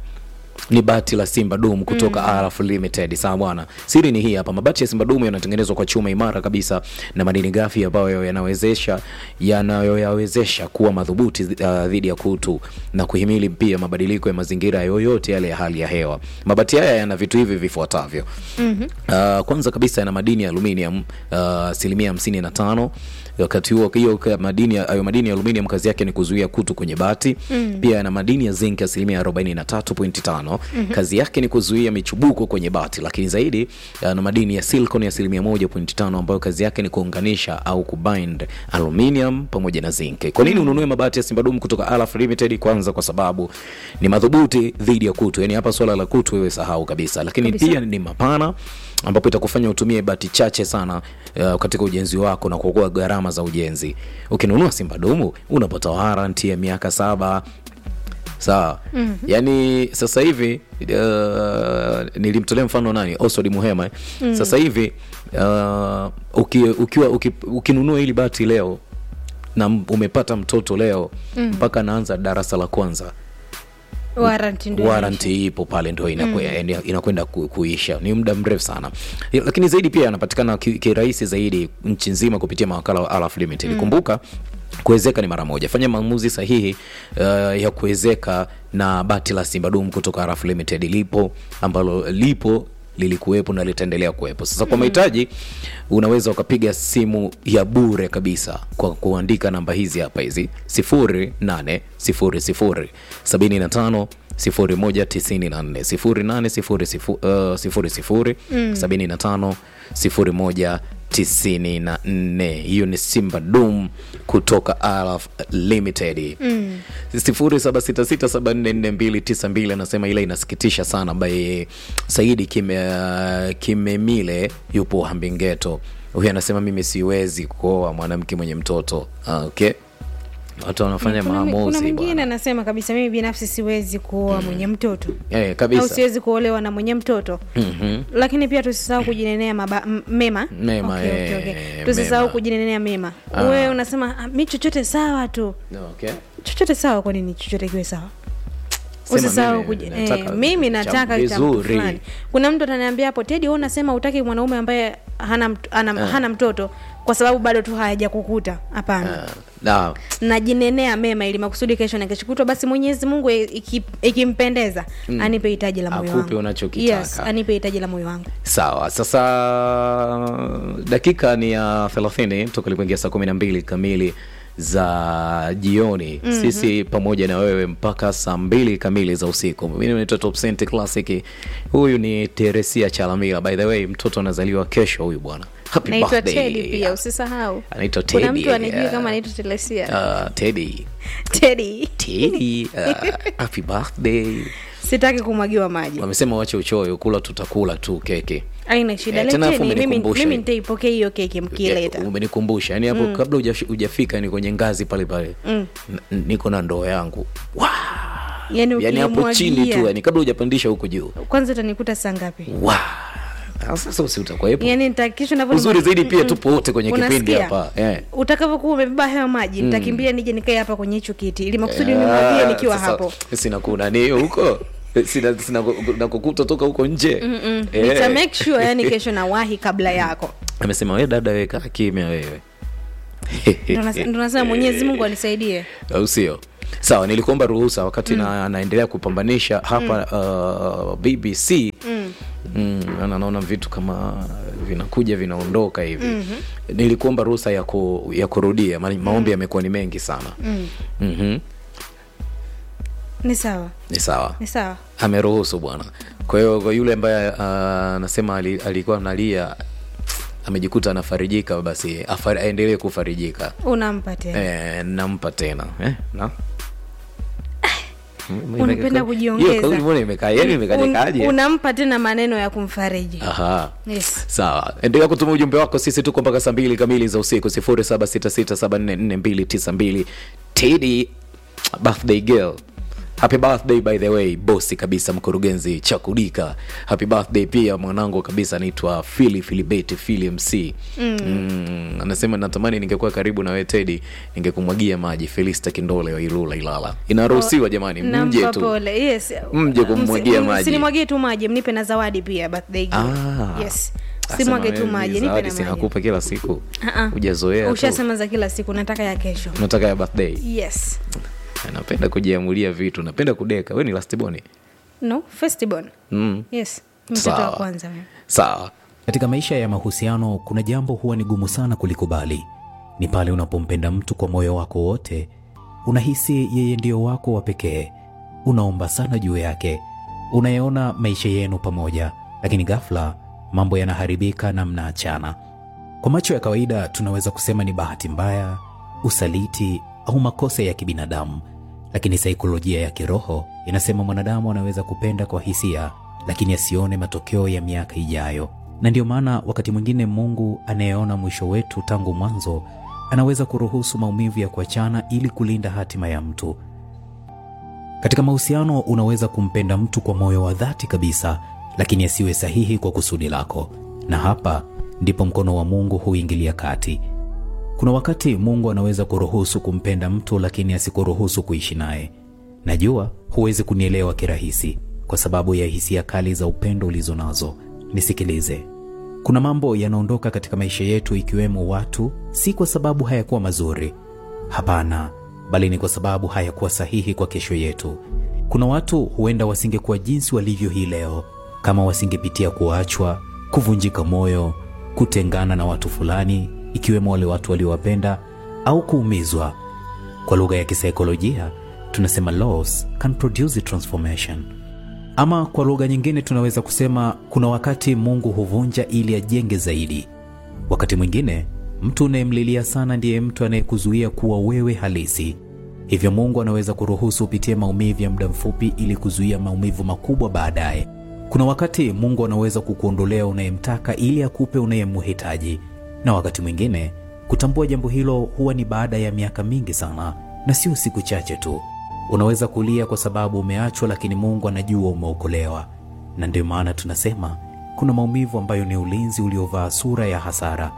ni bati la simba dum kutoka mm. Araf limited sawa bwana siri ni hii hapa mabati ya simba dum yanatengenezwa kwa chuma imara kabisa na madini gafi ambayo yanawezesha yanayoyawezesha kuwa madhubuti uh, dhidi ya kutu na kuhimili pia mabadiliko ya mazingira yoyote yale ya hali ya hewa mabati haya yana vitu hivi vifuatavyo mm-hmm. uh, kwanza kabisa yana madini ya aluminium uh, asilimia hamsini na tano wakati huo hiyo ka- madini ya- hayo madini ya aluminium kazi yake ni kuzuia kutu kwenye bati mm. pia yana madini ya zinc asilimia 43.5 mm-hmm. kazi yake ni kuzuia michubuko kwenye bati lakini zaidi yana madini ya silicon ya asilimia 1.5 ambayo kazi yake ni kuunganisha au kubind aluminium pamoja na zinc kwa nini ununue mabati ya simbadum kutoka Alaf limited kwanza kwa sababu ni madhubuti dhidi ya kutu yani hapa swala la kutu wewe sahau kabisa lakini Kabisa. pia ni mapana ambapo itakufanya utumie bati chache sana uh, katika ujenzi wako na kuokoa gharama za ujenzi ukinunua simba dumu unapata waranti ya miaka saba sawa mm-hmm. yaani sasa hivi uh, nilimtolea mfano nani osod muhema eh? mm. sasa hivi uh, uki, ukiwa uki, ukinunua hili bati leo na m- umepata mtoto leo mpaka anaanza darasa la kwanza warranty ndio waranti ipo pale ndo inakwe- ina- inakwenda ku, kuisha ni muda mrefu sana Ya- lakini zaidi pia yanapatikana ki- kirahisi zaidi nchi nzima kupitia mawakala wa Alaf Limited kumbuka kuwezeka ni mara moja fanya maamuzi sahihi uh, ya kuwezeka na bati la simba dum kutoka Alaf Limited lipo ambalo lipo lilikuwepo na litaendelea kuwepo sasa kwa mahitaji unaweza ukapiga simu ya bure kabisa kwa kuandika namba hizi hapa hizi 0800 75 0194 75 hiyo ni simba dum kutoka Alaf limited mm. 0766744292 anasema ile inasikitisha sana ambaye saidi kime kimemile yupo hambingeto huyu anasema mimi siwezi kuoa mwanamke mwenye mtoto Ah, okay watu wanafanya kuna, mi- kuna maamuzi mwingine bwana. anasema kabisa mimi binafsi siwezi kuoa mwenye mtoto Eh, au kabisa siwezi kuolewa na mwenye mtoto Mhm. lakini pia tusisahau kujinenea maba, m- mema Mema, okay, okay, eh, okay. tusisahau mema. kujinenea mema Ah. wewe unasema "Ah, mi chochote sawa tu okay. chochote sawa kwa nini chochote kiwe sawa Sema usisahau mimi kuji- nataka eh, mimi cha nataka cha mtu vizuri. fulani kuna mtu ataniambia hapo tedi wewe unasema utaki mwanaume ambaye hana, mt- ana, hana mtoto kwa sababu bado tu hayaja kukuta hapana Ah, na najinenea mema ili makusudi kesho na kesho kutwa basi mwenyezi mungu iki- ikimpendeza anipe hitaji la moyo Akupe wangu unachokitaka. yes, anipe hitaji la moyo wangu sawa sasa dakika ni ya 30 toka lipoingia saa 12 kamili za jioni mm-hmm. sisi pamoja na wewe mpaka saa mbili kamili za usiku mimi naitwa Top Cent Classic huyu ni teresia chalamila by the way mtoto anazaliwa kesho huyu bwana Happy naitwa birthday. tedi pia usisahau anaitwa kuna Teddy, mtu anijui yeah. kama anaitwa telesia uh, Teddy tedi Teddy uh, happy birthday sitaki kumwagiwa maji wamesema wache uchoyo kula tutakula tu keke aina shida Eh, tena afu leteni mimi, umenikumbusha mimi hivi. nitaipokea hiyo keki mkileta umenikumbusha yani hapo kabla hujafi- hujafika ni kwenye ngazi pale pale N- niko na ndoo yangu Wa! yani yani hapo chini tu ukimwagia yani kabla hujapandisha huko juu kwanza utanikuta saa ngapi Wa! Ah, sasa usi utakuwepo yani nitakisha navyo uzuri zaidi pia tupo wote kwenye kipindi hapa eh. utakavyokuwa umebeba hayo maji nitakimbia nije nikae hapa kwenye hicho kiti ili makusudi Ah, nimwagie nikiwa sasa, hapo sina kunani huko sina, sina nakukuta toka huko nje Eh. nita make sure yani kesho nawahi kabla yako amesema we dada we kaa kimya wewe Ndo nas- ndo nasema mwenyezi mungu anisaidie au sio sawa nilikuomba ruhusa wakati na naendelea kupambanisha hapa uh, bbc mm. Mm, na naona vitu kama vinakuja vinaondoka hivi mm-hmm. nilikuomba ruhusa ya, ku, ya kurudia ma, maombi yamekuwa ni mengi sana mm. mm-hmm. ni sawa ni sawa ni sawa ameruhusu bwana kwa hiyo kwa yule ambaye uh, anasema ali, alikuwa analia amejikuta anafarijika basi afari- aendelee kufarijika unampa tena e, nampa tena eh, na unapenda kujiongeza. Hiyo kauli mbona imekaa yani imekajekaje? Un- unampa tena maneno ya kumfariji Aha. yes. sawa endelea kutuma ujumbe wako sisi tuko mpaka saa mbili kamili za usiku 0766744292 tedi birthday girl happy birthday by the way bosi kabisa mkurugenzi chakudika happy birthday pia mwanangu kabisa anaitwa fili filibeti fili mc mm. Mm, anasema natamani ningekuwa karibu na wewe tedi ningekumwagia maji felista kindole wa ilula ilala inaruhusiwa jamani mje nampa tu pole yes Mje kummwagia Msi- maji. usinimwagie tu maji mnipe na zawadi pia birthday gift. Ah. yes Sasa simwage na tu wewe maji nipe zawadi na si maji nakupa kila siku Ah, ah. hujazoea tu. ushasema za kila siku nataka ya kesho unataka ya birthday yes napenda kujiamulia vitu napenda kudeka we ni lastiboni no festival mm. yes mtoto wa Sawa. kwanza mimi. sawa Katika maisha ya mahusiano kuna jambo huwa ni gumu sana kulikubali. Ni pale unapompenda mtu kwa moyo wako wote, unahisi yeye ndio wako wa pekee, unaomba sana juu yake, unayeona maisha yenu pamoja, lakini ghafla mambo yanaharibika na mnaachana. Kwa macho ya kawaida tunaweza kusema ni bahati mbaya, usaliti au makosa ya kibinadamu, lakini saikolojia ya kiroho inasema mwanadamu anaweza kupenda kwa hisia, lakini asione matokeo ya miaka ijayo. Na ndio maana wakati mwingine Mungu anayeona mwisho wetu tangu mwanzo anaweza kuruhusu maumivu ya kuachana ili kulinda hatima ya mtu. Katika mahusiano unaweza kumpenda mtu kwa moyo wa dhati kabisa, lakini asiwe sahihi kwa kusudi lako, na hapa ndipo mkono wa Mungu huingilia kati. Kuna wakati Mungu anaweza kuruhusu kumpenda mtu lakini asikuruhusu kuishi naye. Najua huwezi kunielewa kirahisi kwa sababu ya hisia kali za upendo ulizo nazo. Nisikilize. Kuna mambo yanaondoka katika maisha yetu ikiwemo watu, si kwa sababu hayakuwa mazuri. Hapana, bali ni kwa sababu hayakuwa sahihi kwa kesho yetu. Kuna watu huenda wasingekuwa jinsi walivyo hii leo kama wasingepitia kuachwa, kuvunjika moyo, kutengana na watu fulani, ikiwemo wale watu waliowapenda au kuumizwa. Kwa lugha ya kisaikolojia tunasema loss can produce transformation. Ama kwa lugha nyingine tunaweza kusema kuna wakati Mungu huvunja ili ajenge zaidi. Wakati mwingine mtu unayemlilia sana ndiye mtu anayekuzuia kuwa wewe halisi. Hivyo Mungu anaweza kuruhusu upitie maumivu ya muda mfupi ili kuzuia maumivu makubwa baadaye. Kuna wakati Mungu anaweza kukuondolea unayemtaka ili akupe unayemhitaji, na wakati mwingine kutambua jambo hilo huwa ni baada ya miaka mingi sana na sio siku chache tu. Unaweza kulia kwa sababu umeachwa, lakini Mungu anajua umeokolewa, na ndio maana tunasema kuna maumivu ambayo ni ulinzi uliovaa sura ya hasara.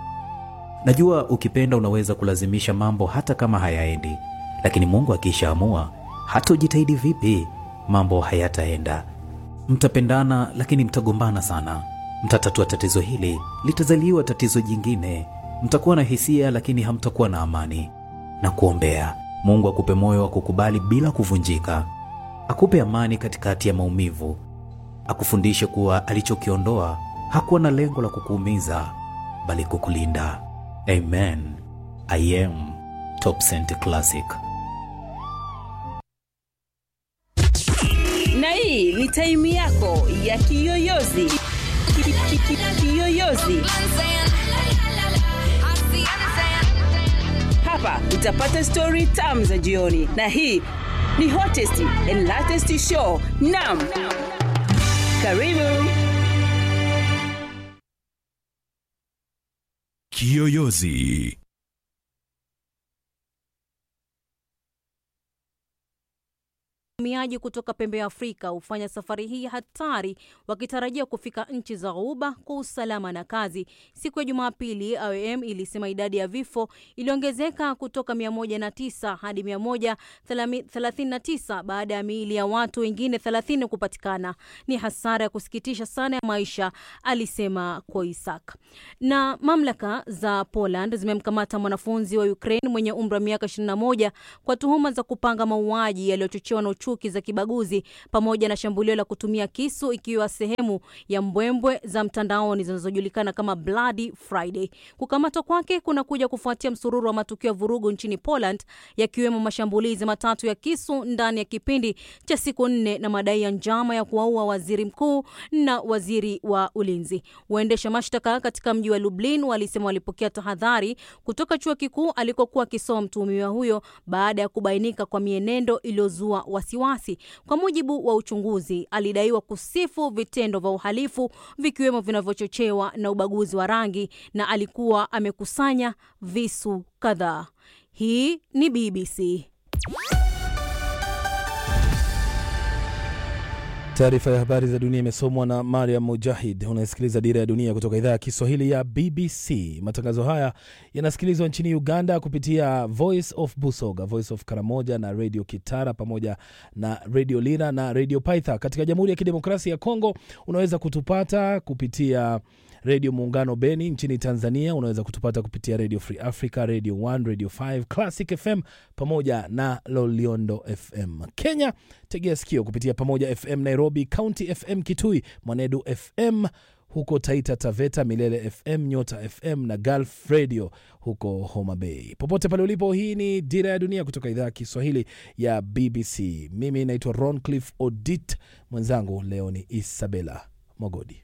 Najua ukipenda unaweza kulazimisha mambo hata kama hayaendi, lakini Mungu akishaamua, hata ujitahidi vipi, mambo hayataenda. Mtapendana lakini mtagombana sana. Mtatatua tatizo hili, litazaliwa tatizo jingine. Mtakuwa na hisia lakini hamtakuwa na amani. Na kuombea Mungu akupe moyo wa kukubali bila kuvunjika, akupe amani katikati ya maumivu, akufundishe kuwa alichokiondoa hakuwa na lengo la kukuumiza bali kukulinda. Amen. I am Top Cent Classic. na hii ni taimu yako ya kiyoyozi Ki- ki- ki- kiyoyozi hapa utapata stori tam za jioni na hii ni hottest and latest show nam karibu Kiyoyozi. Wahamiaji kutoka pembe ya Afrika hufanya safari hii hatari wakitarajia kufika nchi za Ghuba kwa usalama na kazi. Siku ya Jumapili, IOM ilisema idadi ya vifo iliongezeka kutoka 109 hadi 139 baada ya miili ya watu wengine 30 kupatikana. Ni hasara ya kusikitisha sana ya maisha, alisema Koisak. Na mamlaka za Poland zimemkamata mwanafunzi wa Ukraine mwenye umri wa miaka 21 kwa tuhuma za kupanga mauaji yaliyochochewa na chuki za kibaguzi pamoja na shambulio la kutumia kisu ikiwa sehemu ya mbwembwe za mtandaoni zinazojulikana kama Bloody Friday. Kukamatwa kwake kunakuja kufuatia msururu wa matukio ya vurugu nchini Poland yakiwemo mashambulizi matatu ya kisu ndani ya kipindi cha siku nne na madai ya njama ya kuwaua waziri mkuu na waziri wa ulinzi. Waendesha mashtaka katika mji wa Lublin walisema walipokea tahadhari kutoka chuo kikuu alikokuwa akisoma mtuhumiwa huyo baada ya kubainika kwa mienendo iliyozua wasiwasi wasiwasi. Kwa mujibu wa uchunguzi, alidaiwa kusifu vitendo vya uhalifu vikiwemo vinavyochochewa na ubaguzi wa rangi na alikuwa amekusanya visu kadhaa. Hii ni BBC. Taarifa ya habari za dunia imesomwa na Mariam Mujahid. Unasikiliza Dira ya Dunia kutoka idhaa ya Kiswahili ya BBC. Matangazo haya yanasikilizwa nchini Uganda kupitia Voice of Busoga, Voice of Karamoja na Radio Kitara pamoja na Radio Lira na Radio Paitha. Katika Jamhuri ya Kidemokrasia ya Kongo unaweza kutupata kupitia redio Muungano Beni. Nchini Tanzania unaweza kutupata kupitia Radio Free Africa, Radio 1, Radio 5, Classic FM pamoja na Loliondo FM. Kenya tegea sikio kupitia Pamoja FM Nairobi, County FM Kitui, Mwanedu FM huko Taita Taveta, Milele FM, Nyota FM na Gulf Radio huko Homa Bay. Popote pale ulipo, hii ni Dira ya Dunia kutoka idhaa ya Kiswahili ya BBC. Mimi naitwa Roncliffe Odit, mwenzangu leo ni Isabella Mogodi.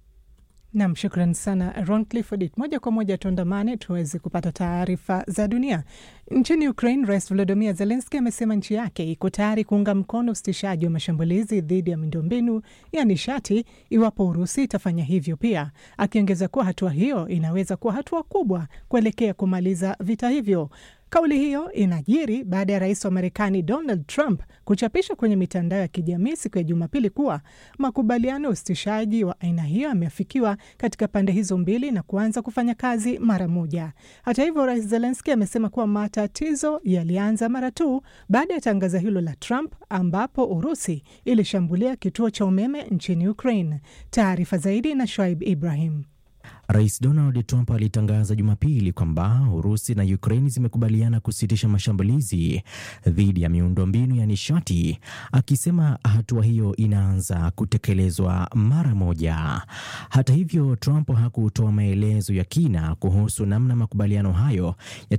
Nam, shukran sana Roncliffe Odit. Moja kwa moja tuandamane tuweze kupata taarifa za dunia. Nchini Ukraine, Rais Volodymyr Zelensky amesema nchi yake iko tayari kuunga mkono usitishaji wa mashambulizi dhidi ya miundombinu ya nishati iwapo Urusi itafanya hivyo pia, akiongeza kuwa hatua hiyo inaweza kuwa hatua kubwa kuelekea kumaliza vita hivyo. Kauli hiyo inajiri baada ya rais wa Marekani Donald Trump kuchapisha kwenye mitandao ya kijamii siku ya Jumapili kuwa makubaliano ya usitishaji wa aina hiyo yameafikiwa katika pande hizo mbili na kuanza kufanya kazi mara moja. Hata hivyo, rais Zelenski amesema kuwa matatizo yalianza mara tu baada ya tangazo hilo la Trump, ambapo Urusi ilishambulia kituo cha umeme nchini Ukraine. Taarifa zaidi na Shoaib Ibrahim. Rais Donald Trump alitangaza Jumapili kwamba Urusi na Ukraini zimekubaliana kusitisha mashambulizi dhidi ya miundombinu ya nishati, akisema hatua hiyo inaanza kutekelezwa mara moja. Hata hivyo, Trump hakutoa maelezo ya kina kuhusu namna makubaliano hayo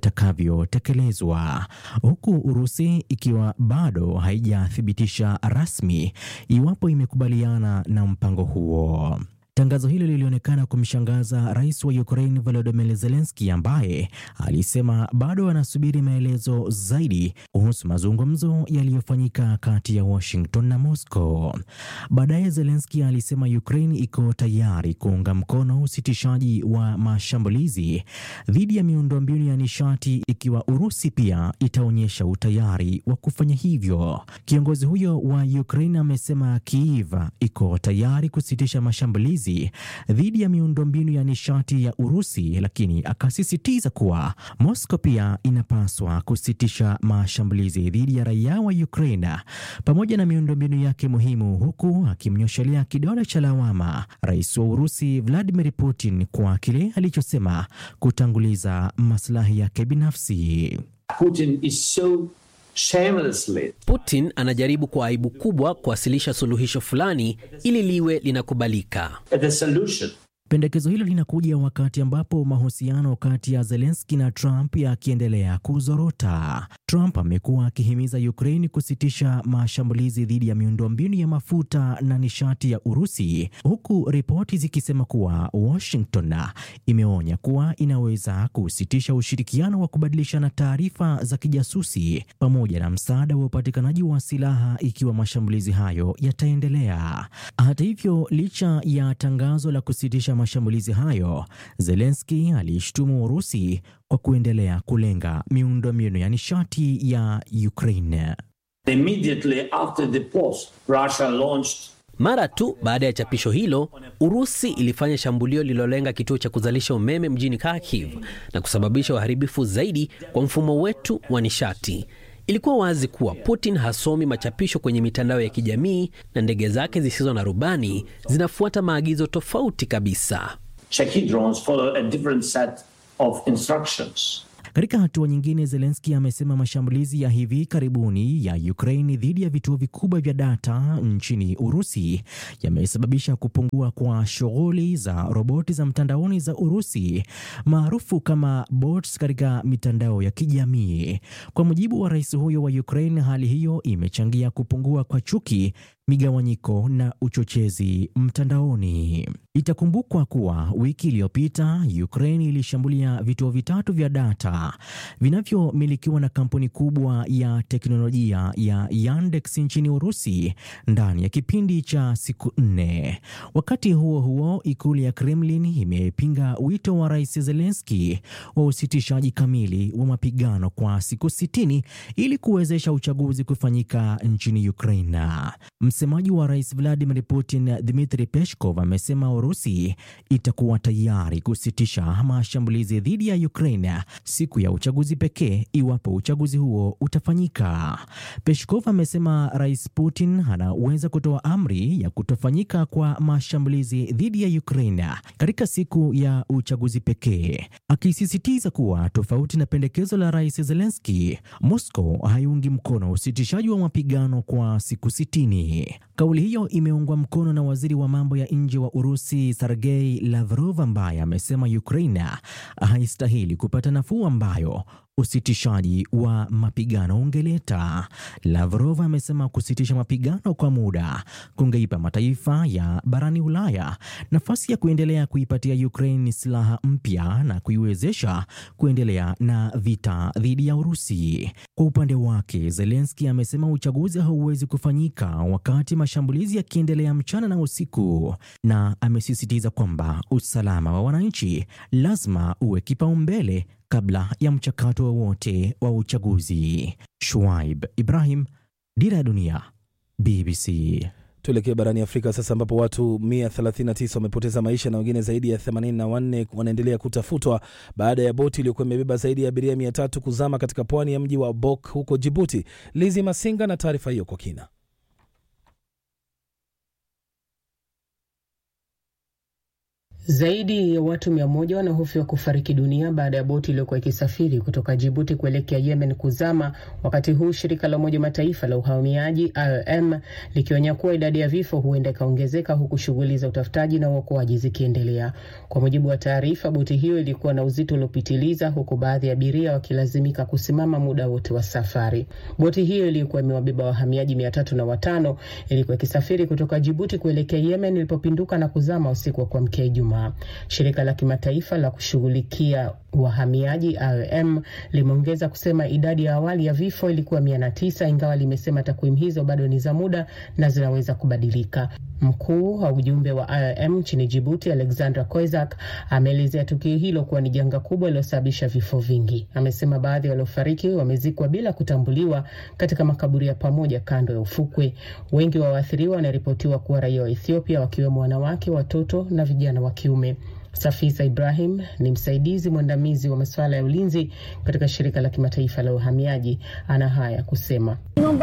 yatakavyotekelezwa, huku Urusi ikiwa bado haijathibitisha rasmi iwapo imekubaliana na mpango huo. Tangazo hilo lilionekana kumshangaza rais wa Ukraine Volodymyr Zelensky ambaye alisema bado anasubiri maelezo zaidi kuhusu mazungumzo yaliyofanyika kati ya Washington na Moscow. Baadaye Zelensky alisema Ukraine iko tayari kuunga mkono usitishaji wa mashambulizi dhidi ya miundombinu ya nishati ikiwa Urusi pia itaonyesha utayari wa kufanya hivyo. Kiongozi huyo wa Ukraine amesema Kiev iko tayari kusitisha mashambulizi dhidi ya miundombinu ya nishati ya Urusi, lakini akasisitiza kuwa Moscow pia inapaswa kusitisha mashambulizi dhidi ya raia wa Ukraine pamoja na miundombinu yake muhimu, huku akimnyoshelea kidole cha lawama rais wa Urusi Vladimir Putin kwa kile alichosema kutanguliza maslahi yake binafsi. Putin is so shamelessly. Putin anajaribu kwa aibu kubwa kuwasilisha suluhisho fulani ili liwe linakubalika. The solution Pendekezo hilo linakuja wakati ambapo mahusiano kati ya Zelensky na Trump yakiendelea kuzorota. Trump amekuwa akihimiza Ukraine kusitisha mashambulizi dhidi ya miundombinu ya mafuta na nishati ya Urusi, huku ripoti zikisema kuwa Washington imeonya kuwa inaweza kusitisha ushirikiano wa kubadilishana taarifa za kijasusi pamoja na msaada wa upatikanaji wa silaha ikiwa mashambulizi hayo yataendelea. Hata hivyo, licha ya tangazo la kusitisha mashambulizi hayo, Zelensky aliishtumu Urusi kwa kuendelea kulenga miundombinu ya nishati ya Ukraine. immediately after the post, Russia launched Mara tu baada ya chapisho hilo, Urusi ilifanya shambulio lililolenga kituo cha kuzalisha umeme mjini Kharkiv na kusababisha uharibifu zaidi kwa mfumo wetu wa nishati. Ilikuwa wazi kuwa Putin hasomi machapisho kwenye mitandao ya kijamii na ndege zake zisizo na rubani zinafuata maagizo tofauti kabisa. Shahid drones follow a different set of instructions. Katika hatua nyingine, Zelensky amesema mashambulizi ya hivi karibuni ya Ukraine dhidi ya vituo vikubwa vya data nchini Urusi yamesababisha kupungua kwa shughuli za roboti za mtandaoni za Urusi maarufu kama bots katika mitandao ya kijamii. Kwa mujibu wa rais huyo wa Ukraine, hali hiyo imechangia kupungua kwa chuki migawanyiko na uchochezi mtandaoni. Itakumbukwa kuwa wiki iliyopita Ukraine ilishambulia vituo vitatu vya data vinavyomilikiwa na kampuni kubwa ya teknolojia ya Yandex nchini Urusi ndani ya kipindi cha siku nne. Wakati huo huo, ikulu ya Kremlin imepinga wito wa Rais Zelensky wa usitishaji kamili wa mapigano kwa siku sitini ili kuwezesha uchaguzi kufanyika nchini Ukraine. Msemaji wa Rais Vladimir Putin, Dmitry Peskov, amesema Urusi itakuwa tayari kusitisha mashambulizi dhidi ya Ukraine siku ya uchaguzi pekee iwapo uchaguzi huo utafanyika. Peskov amesema Rais Putin anaweza kutoa amri ya kutofanyika kwa mashambulizi dhidi ya Ukraine katika siku ya uchaguzi pekee, akisisitiza kuwa tofauti na pendekezo la Rais Zelensky, Moscow haiungi mkono usitishaji wa mapigano kwa siku sitini. Kauli hiyo imeungwa mkono na waziri wa mambo ya nje wa Urusi Sergei Lavrov ambaye amesema Ukraine haistahili kupata nafuu ambayo usitishaji wa mapigano ungeleta. Lavrov amesema kusitisha mapigano kwa muda kungeipa mataifa ya barani Ulaya nafasi ya kuendelea kuipatia Ukraine silaha mpya na kuiwezesha kuendelea na vita dhidi ya Urusi. Kwa upande wake, Zelensky amesema uchaguzi hauwezi kufanyika wakati mashambulizi yakiendelea mchana na usiku, na amesisitiza kwamba usalama wa wananchi lazima uwe kipaumbele kabla ya mchakato wowote wa, wa uchaguzi. Shuaib Ibrahim, Dira ya Dunia, BBC. Tuelekee barani Afrika sasa, ambapo watu 139 wamepoteza maisha na wengine zaidi ya 84 wanaendelea kutafutwa baada ya boti iliyokuwa imebeba zaidi ya abiria 300 kuzama katika pwani ya mji wa Bok huko Jibuti. Lizi Masinga na taarifa hiyo kwa kina. Zaidi ya watu mia moja wanahofiwa kufariki dunia baada ya boti iliyokuwa ikisafiri kutoka Jibuti kuelekea Yemen kuzama, wakati huu shirika la Umoja Mataifa la uhamiaji IOM likionya kuwa idadi ya vifo huenda ikaongezeka huku shughuli za utafutaji na uokoaji zikiendelea. Kwa mujibu wa taarifa, boti hiyo ilikuwa na uzito uliopitiliza, huku baadhi ya abiria wakilazimika kusimama muda wote wa safari. Boti hiyo iliyokuwa imewabeba wahamiaji mia tatu na watano ilikuwa ikisafiri kutoka Jibuti kuelekea Yemen ilipopinduka na kuzama usiku wa kuamkia Ijumaa. Shirika la kimataifa la kushughulikia wahamiaji IOM limeongeza kusema idadi ya awali ya vifo ilikuwa mia na tisa ingawa limesema takwimu hizo bado ni za muda na zinaweza kubadilika. Mkuu wa ujumbe wa IOM nchini Jibuti, Alexandra Koizak, ameelezea tukio hilo kuwa ni janga kubwa lililosababisha vifo vingi. Amesema baadhi ya waliofariki wamezikwa bila kutambuliwa katika makaburi ya pamoja kando ya ufukwe. Wengi wa waathiriwa wanaripotiwa kuwa raia wa Ethiopia, wakiwemo wanawake, watoto na vijana wa kiume. Safisa Ibrahim ni msaidizi mwandamizi wa masuala ya ulinzi katika shirika la kimataifa la uhamiaji. Ana haya kusema: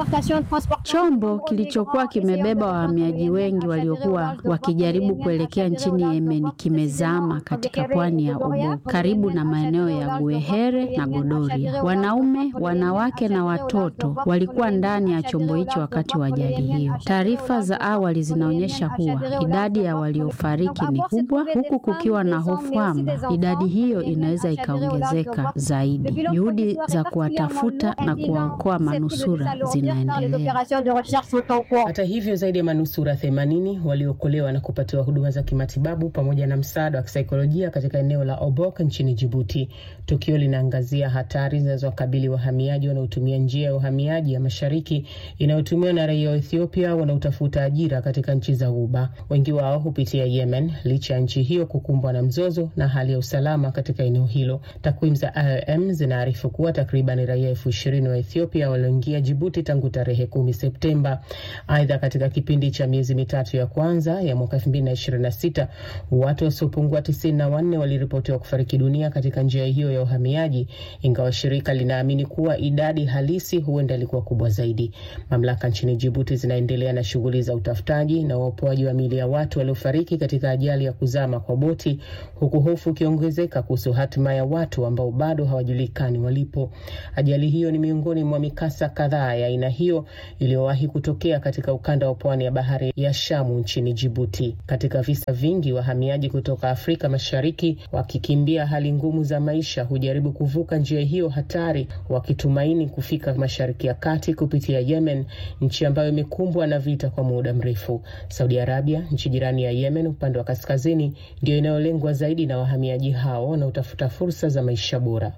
chombo kilichokuwa kimebeba wahamiaji wengi waliokuwa wakijaribu kuelekea nchini Yemen kimezama katika pwani ya Obo karibu na maeneo ya Guehere na Godoria. Wanaume, wanawake na watoto walikuwa ndani ya chombo hicho wakati wa ajali hiyo. Taarifa za awali zinaonyesha kuwa idadi ya waliofariki ni kubwa huku kukiwa na hofu kwamba idadi hiyo inaweza ikaongezeka zaidi. Juhudi za kuwatafuta na kuwaokoa manusura zinaendelea. Hata hivyo, zaidi ya manusura 80 waliokolewa na kupatiwa huduma za kimatibabu pamoja na msaada wa kisaikolojia katika eneo la Obok nchini Jibuti. Tukio linaangazia hatari zinazowakabili wahamiaji wanaotumia njia ya uhamiaji ya mashariki inayotumiwa na raia wa Ethiopia wanaotafuta ajira katika nchi za Ghuba. Wengi wao hupitia Yemen licha ya nchi hiyo kukumbwa na mzozo na hali ya usalama katika eneo hilo. Takwimu za IOM zinaarifu kuwa takriban raia elfu ishirini wa Ethiopia walioingia Jibuti tangu tarehe kumi Septemba. Aidha, katika kipindi cha miezi mitatu ya kwanza ya mwaka elfu mbili na ishirini na sita watu wasiopungua tisini na wanne waliripotiwa kufariki dunia katika njia hiyo ya uhamiaji, ingawa shirika linaamini kuwa idadi halisi huenda ilikuwa kubwa zaidi. Mamlaka nchini Jibuti zinaendelea na shughuli za utafutaji na uopoaji wa miili ya watu waliofariki katika ajali ya kuzama kwa boti hatari, huku hofu ikiongezeka kuhusu hatima ya watu ambao bado hawajulikani walipo. Ajali hiyo ni miongoni mwa mikasa kadhaa ya aina hiyo iliyowahi kutokea katika ukanda wa pwani ya bahari ya Shamu nchini Jibuti. Katika visa vingi, wahamiaji kutoka Afrika Mashariki wakikimbia hali ngumu za maisha hujaribu kuvuka njia hiyo hatari, wakitumaini kufika Mashariki ya Kati kupitia Yemen, nchi ambayo imekumbwa na vita kwa muda mrefu. Saudi Arabia, nchi jirani ya Yemen upande wa kaskazini, ndiyo inayolengwa zaidi na wahamiaji hao wanaotafuta fursa za maisha bora.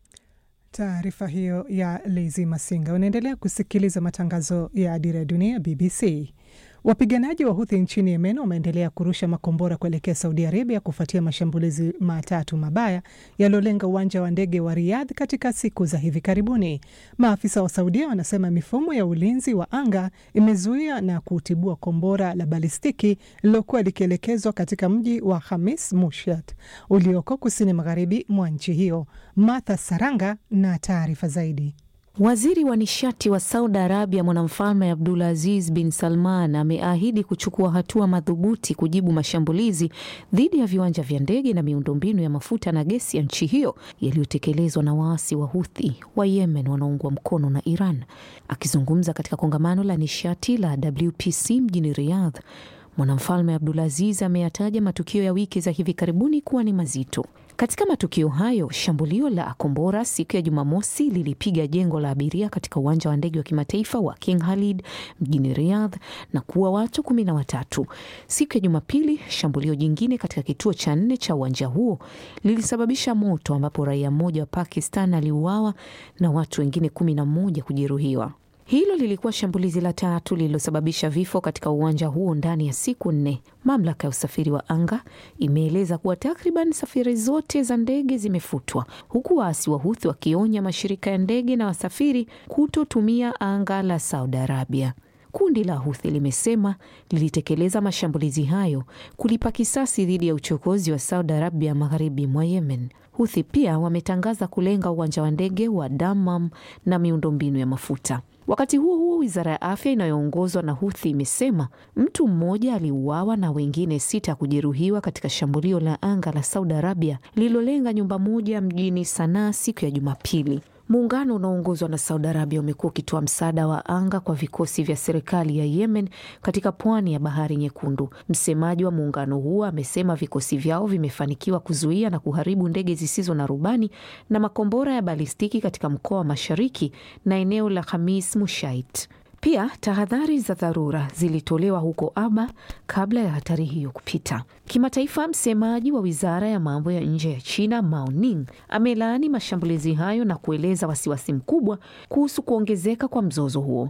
Taarifa hiyo ya Lezi Masinga. Unaendelea kusikiliza matangazo ya Dira ya Dunia, BBC. Wapiganaji wa Huthi nchini Yemen wameendelea kurusha makombora kuelekea Saudi Arabia kufuatia mashambulizi matatu mabaya yaliyolenga uwanja wa ndege wa Riyadh katika siku za hivi karibuni. Maafisa wa Saudia wanasema mifumo ya ulinzi wa anga imezuia na kutibua kombora la balistiki lililokuwa likielekezwa katika mji wa Hamis Mushat ulioko kusini magharibi mwa nchi hiyo. Martha Saranga na taarifa zaidi. Waziri wa nishati wa Saudi Arabia mwanamfalme Abdulaziz bin Salman ameahidi kuchukua hatua madhubuti kujibu mashambulizi dhidi ya viwanja vya ndege na miundombinu ya mafuta na gesi ya nchi hiyo yaliyotekelezwa na waasi wa Huthi wa Yemen wanaoungwa mkono na Iran. Akizungumza katika kongamano la nishati la WPC mjini Riyadh, mwanamfalme Abdulaziz ameyataja matukio ya wiki za hivi karibuni kuwa ni mazito. Katika matukio hayo, shambulio la kombora siku ya Jumamosi lilipiga jengo la abiria katika uwanja wa ndege wa kimataifa wa King Khalid mjini Riyadh na kuua watu kumi na watatu. Siku ya Jumapili, shambulio jingine katika kituo cha nne cha uwanja huo lilisababisha moto ambapo raia mmoja wa Pakistan aliuawa na watu wengine kumi na mmoja kujeruhiwa. Hilo lilikuwa shambulizi la tatu lililosababisha vifo katika uwanja huo ndani ya siku nne. Mamlaka ya usafiri wa anga imeeleza kuwa takriban safari zote za ndege zimefutwa, huku waasi wa Huthi wakionya mashirika ya ndege na wasafiri kutotumia anga la Saudi Arabia. Kundi la Huthi limesema lilitekeleza mashambulizi hayo kulipa kisasi dhidi ya uchokozi wa Saudi Arabia magharibi mwa Yemen. Huthi pia wametangaza kulenga uwanja wa ndege wa Dammam na miundombinu ya mafuta. Wakati huo huo, wizara ya afya inayoongozwa na Huthi imesema mtu mmoja aliuawa na wengine sita kujeruhiwa katika shambulio la anga la Saudi Arabia lililolenga nyumba moja mjini Sanaa siku ya Jumapili. Muungano unaoongozwa na Saudi Arabia umekuwa ukitoa msaada wa anga kwa vikosi vya serikali ya Yemen katika pwani ya Bahari Nyekundu. Msemaji wa muungano huo amesema vikosi vyao vimefanikiwa kuzuia na kuharibu ndege zisizo na rubani na makombora ya balistiki katika mkoa wa Mashariki na eneo la Khamis Mushait. Pia tahadhari za dharura zilitolewa huko Aba kabla ya hatari hiyo kupita. Kimataifa, msemaji wa wizara ya mambo ya nje ya China Mao Ning amelaani mashambulizi hayo na kueleza wasiwasi mkubwa kuhusu kuongezeka kwa mzozo huo.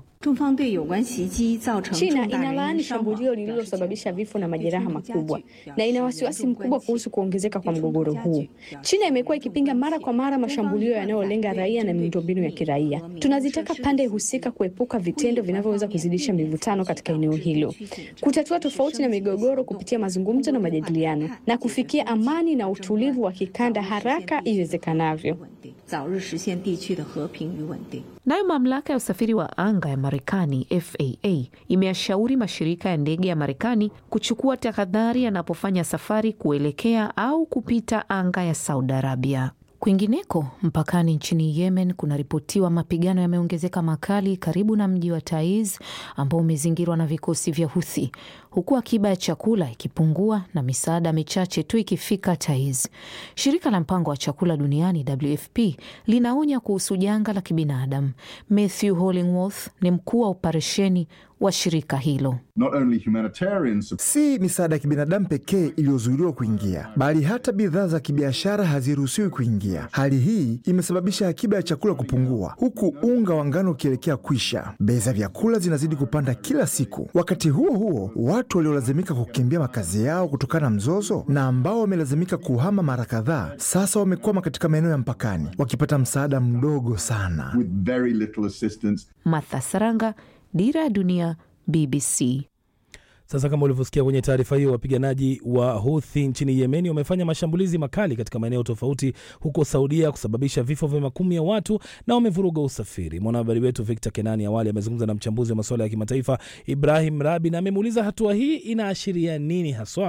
China inalaani shambulio lililosababisha vifo na majeraha makubwa na ina wasiwasi mkubwa kuhusu kuongezeka kwa mgogoro huu. China imekuwa ikipinga mara kwa mara mashambulio yanayolenga raia na miundombinu ya kiraia. Tunazitaka pande husika kuepuka vitendo vinavyoweza kuzidisha mivutano katika eneo hilo, kutatua tofauti na migogoro kupitia mazungumzo na majadiliano, na kufikia amani na utulivu wa kikanda haraka iwezekanavyo. Nayo mamlaka ya usafiri wa anga ya Marekani FAA imeyashauri mashirika ya ndege ya Marekani kuchukua tahadhari yanapofanya safari kuelekea au kupita anga ya Saudi Arabia. Kwingineko mpakani nchini Yemen kunaripotiwa mapigano yameongezeka makali karibu na mji wa Taiz ambao umezingirwa na vikosi vya Huthi, huku akiba ya chakula ikipungua na misaada michache tu ikifika Taiz. Shirika la mpango wa chakula duniani WFP linaonya kuhusu janga la kibinadamu. Matthew Hollingworth ni mkuu wa operesheni wa shirika hilo. Not only humanitarian... si misaada ya kibinadamu pekee iliyozuiliwa kuingia, bali hata bidhaa za kibiashara haziruhusiwi kuingia. Hali hii imesababisha akiba ya chakula kupungua, huku unga wa ngano ukielekea kwisha. Bei za vyakula zinazidi kupanda kila siku. Wakati huo huo, watu waliolazimika kukimbia makazi yao kutokana na mzozo na ambao wamelazimika kuhama mara kadhaa, sasa wamekwama katika maeneo ya mpakani wakipata msaada mdogo sana. With very little assistance. Martha Saranga, Dira ya Dunia, BBC. Sasa kama ulivyosikia kwenye taarifa hiyo, wapiganaji wa Houthi nchini Yemeni wamefanya mashambulizi makali katika maeneo tofauti huko Saudia kusababisha vifo vya makumi ya watu na wamevuruga usafiri. Mwanahabari wetu Victor Kenani awali amezungumza na mchambuzi wa masuala ya kimataifa Ibrahim Rabi na amemuuliza hatua hii inaashiria nini haswa.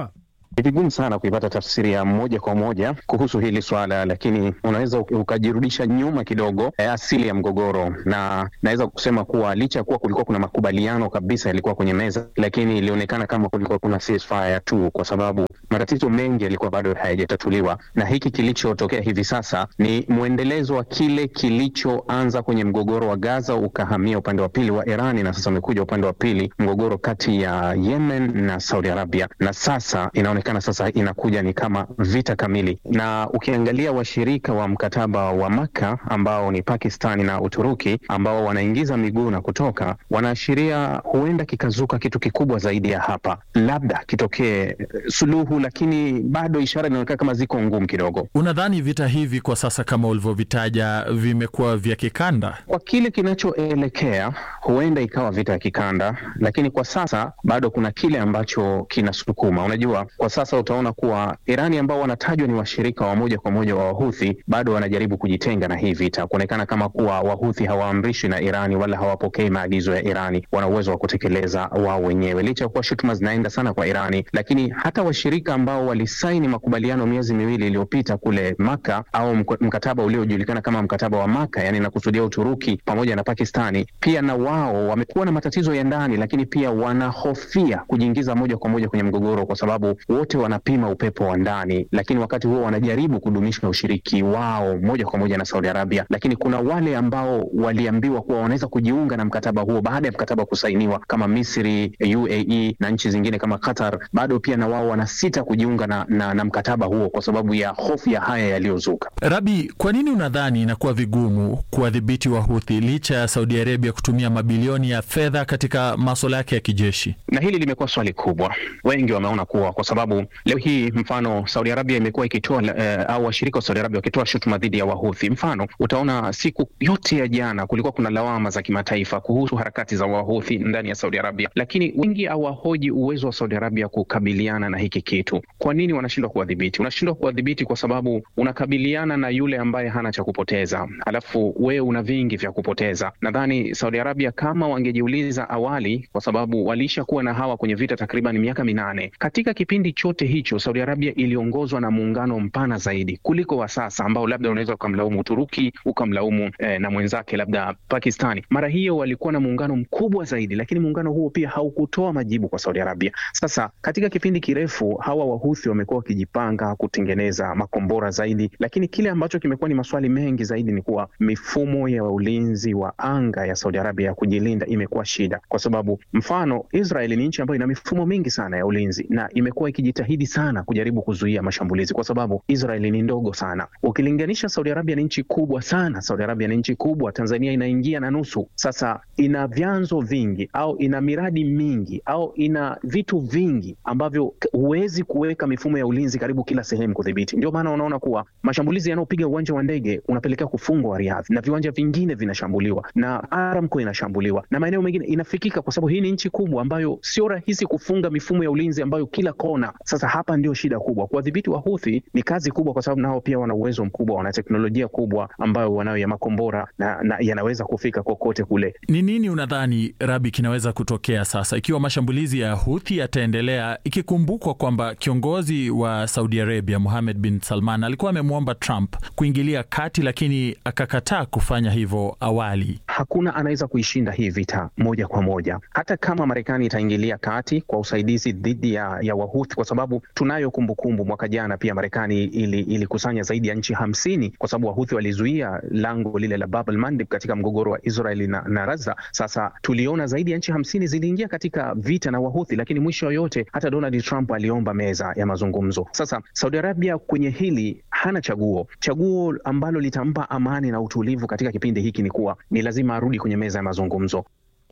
Ni vigumu sana kuipata tafsiri ya moja kwa moja kuhusu hili swala, lakini unaweza ukajirudisha nyuma kidogo, eh, asili ya mgogoro, na naweza kusema kuwa licha ya kuwa kulikuwa kuna makubaliano kabisa yalikuwa kwenye meza, lakini ilionekana kama kulikuwa kuna ceasefire tu, kwa sababu matatizo mengi yalikuwa bado hayajatatuliwa, na hiki kilichotokea hivi sasa ni mwendelezo wa kile kilichoanza kwenye mgogoro wa Gaza ukahamia upande wa pili wa Irani, na sasa umekuja upande wa pili, mgogoro kati ya Yemen na Saudi Arabia, na sasa inaonekana sasa inakuja ni kama vita kamili. Na ukiangalia washirika wa mkataba wa Maka ambao ni Pakistani na Uturuki ambao wanaingiza miguu na kutoka, wanaashiria huenda kikazuka kitu kikubwa zaidi ya hapa, labda kitokee suluhu, lakini bado ishara inaonekana kama ziko ngumu kidogo. Unadhani vita hivi kwa sasa kama ulivyovitaja vimekuwa vya kikanda? Kwa kile kinachoelekea, huenda ikawa vita ya kikanda, lakini kwa sasa bado kuna kile ambacho kinasukuma. Unajua, kwa sasa utaona kuwa Irani ambao wanatajwa ni washirika wa moja kwa moja wa Wahuthi bado wanajaribu kujitenga na hii vita, kuonekana kama kuwa Wahuthi hawaamrishwi na Irani wala hawapokei maagizo ya Irani, wana uwezo wa kutekeleza wao wenyewe, licha ya kuwa shutuma zinaenda sana kwa Irani. Lakini hata washirika ambao walisaini makubaliano miezi miwili iliyopita kule Maka au mkataba uliojulikana kama mkataba wa Maka, yani nakusudia Uturuki pamoja na Pakistani, pia na wao wamekuwa na matatizo ya ndani, lakini pia wanahofia kujiingiza moja kwa moja kwenye mgogoro, kwa sababu wote wanapima upepo wa ndani, lakini wakati huo wanajaribu kudumisha ushiriki wao moja kwa moja na Saudi Arabia. Lakini kuna wale ambao waliambiwa kuwa wanaweza kujiunga na mkataba huo baada ya mkataba kusainiwa, kama Misri, UAE na nchi zingine kama Qatar, bado pia na wao wanasita kujiunga na, na, na mkataba huo kwa sababu ya hofu ya haya yaliyozuka. Rabi, kwa nini unadhani inakuwa vigumu kuwadhibiti Wahuthi licha ya Saudi Arabia kutumia mabilioni ya fedha katika maswala yake ya kijeshi? Na hili limekuwa swali kubwa. Wengi wameona kuwa kwa sababu leo hii mfano Saudi Arabia imekuwa ikitoa eh, au washirika wa Saudi Arabia wakitoa shutuma dhidi ya Wahuthi. Mfano utaona siku yote ya jana kulikuwa kuna lawama za kimataifa kuhusu harakati za Wahuthi ndani ya Saudi Arabia, lakini wengi hawahoji uwezo wa Saudi Arabia kukabiliana na hiki kitu. Kwa nini wanashindwa kuwadhibiti? Unashindwa kuwadhibiti kwa sababu unakabiliana na yule ambaye hana cha kupoteza, alafu wewe una vingi vya kupoteza. Nadhani Saudi Arabia kama wangejiuliza awali, kwa sababu waliisha kuwa na hawa kwenye vita takriban miaka minane. Katika kipindi chote hicho Saudi Arabia iliongozwa na muungano mpana zaidi kuliko wa sasa, ambao labda unaweza ukamlaumu Uturuki ukamlaumu eh, na mwenzake labda Pakistani. Mara hiyo walikuwa na muungano mkubwa zaidi, lakini muungano huo pia haukutoa majibu kwa Saudi Arabia. Sasa katika kipindi kirefu hawa Wahuthi wamekuwa wakijipanga kutengeneza makombora zaidi, lakini kile ambacho kimekuwa ni maswali mengi zaidi ni kuwa mifumo ya ulinzi wa anga ya Saudi Arabia ya kujilinda imekuwa shida, kwa sababu mfano Israeli ni nchi ambayo ina mifumo mingi sana ya ulinzi na imekuwa ikijitahidi sana kujaribu kuzuia mashambulizi, kwa sababu Israeli ni ndogo sana ukilinganisha. Saudi Arabia ni nchi kubwa sana. Saudi Arabia ni nchi kubwa, Tanzania inaingia na nusu. Sasa ina vyanzo vingi au ina miradi mingi au ina vitu vingi ambavyo huwezi kuweka mifumo ya ulinzi karibu kila sehemu kudhibiti. Ndio maana unaona kuwa mashambulizi yanayopiga uwanja wa ndege unapelekea kufungwa Riyadh na viwanja vingine vinashambuliwa na Aramco inashambuliwa na maeneo mengine inafikika, kwa sababu hii ni nchi kubwa ambayo sio rahisi kufunga mifumo ya ulinzi ambayo kila kona. Sasa hapa ndio shida kubwa. Kuwadhibiti Wahuthi ni kazi kubwa, kwa sababu nao pia wana uwezo mkubwa, wana teknolojia kubwa ambayo wanayo ya makombora na, na yanaweza kufika kokote kule. Ni nini unadhani Rabi kinaweza kutokea sasa ikiwa mashambulizi ya Huthi yataendelea, ikikumbukwa kwamba kiongozi wa Saudi Arabia Mohammed bin Salman alikuwa amemwomba Trump kuingilia kati, lakini akakataa kufanya hivyo awali. Hakuna anaweza kuishinda hii vita moja kwa moja, hata kama Marekani itaingilia kati kwa usaidizi dhidi ya, ya Wahuthi, kwa sababu tunayo kumbukumbu, mwaka jana pia Marekani ilikusanya ili zaidi ya nchi hamsini kwa sababu Wahuthi walizuia lango lile la Bab el-Mandeb katika mgogoro wa Israeli na, na Gaza. Sasa tuliona zaidi ya nchi hamsini ziliingia katika vita na Wahuthi, lakini mwisho yote hata Donald Trump aliomba meza ya mazungumzo. Sasa Saudi Arabia kwenye hili hana chaguo. Chaguo ambalo litampa amani na utulivu katika kipindi hiki ni kuwa ni lazima arudi kwenye meza ya mazungumzo.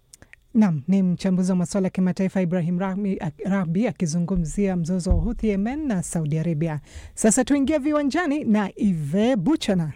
Nam ni mchambuzi wa masuala ya kimataifa Ibrahim Rahbi akizungumzia mzozo wa Huthi Yemen na Saudi Arabia. Sasa tuingie viwanjani na Ive Buchana.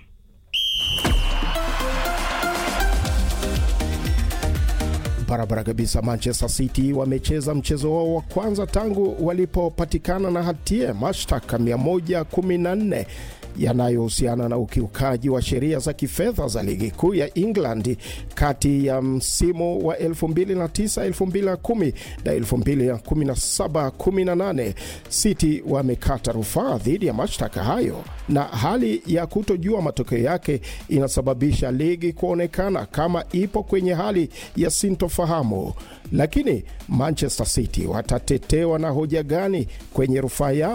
Barabara kabisa. Manchester City wamecheza mchezo wao wa kwanza tangu walipopatikana na hatia mashtaka 114 yanayohusiana na ukiukaji wa sheria za kifedha za ligi kuu ya England kati ya msimu wa 2009-2010 na 2017-18. City wamekata rufaa dhidi ya mashtaka hayo, na hali ya kutojua matokeo yake inasababisha ligi kuonekana kama ipo kwenye hali ya sintofahamu. Lakini Manchester City watatetewa na hoja gani kwenye rufaa yao?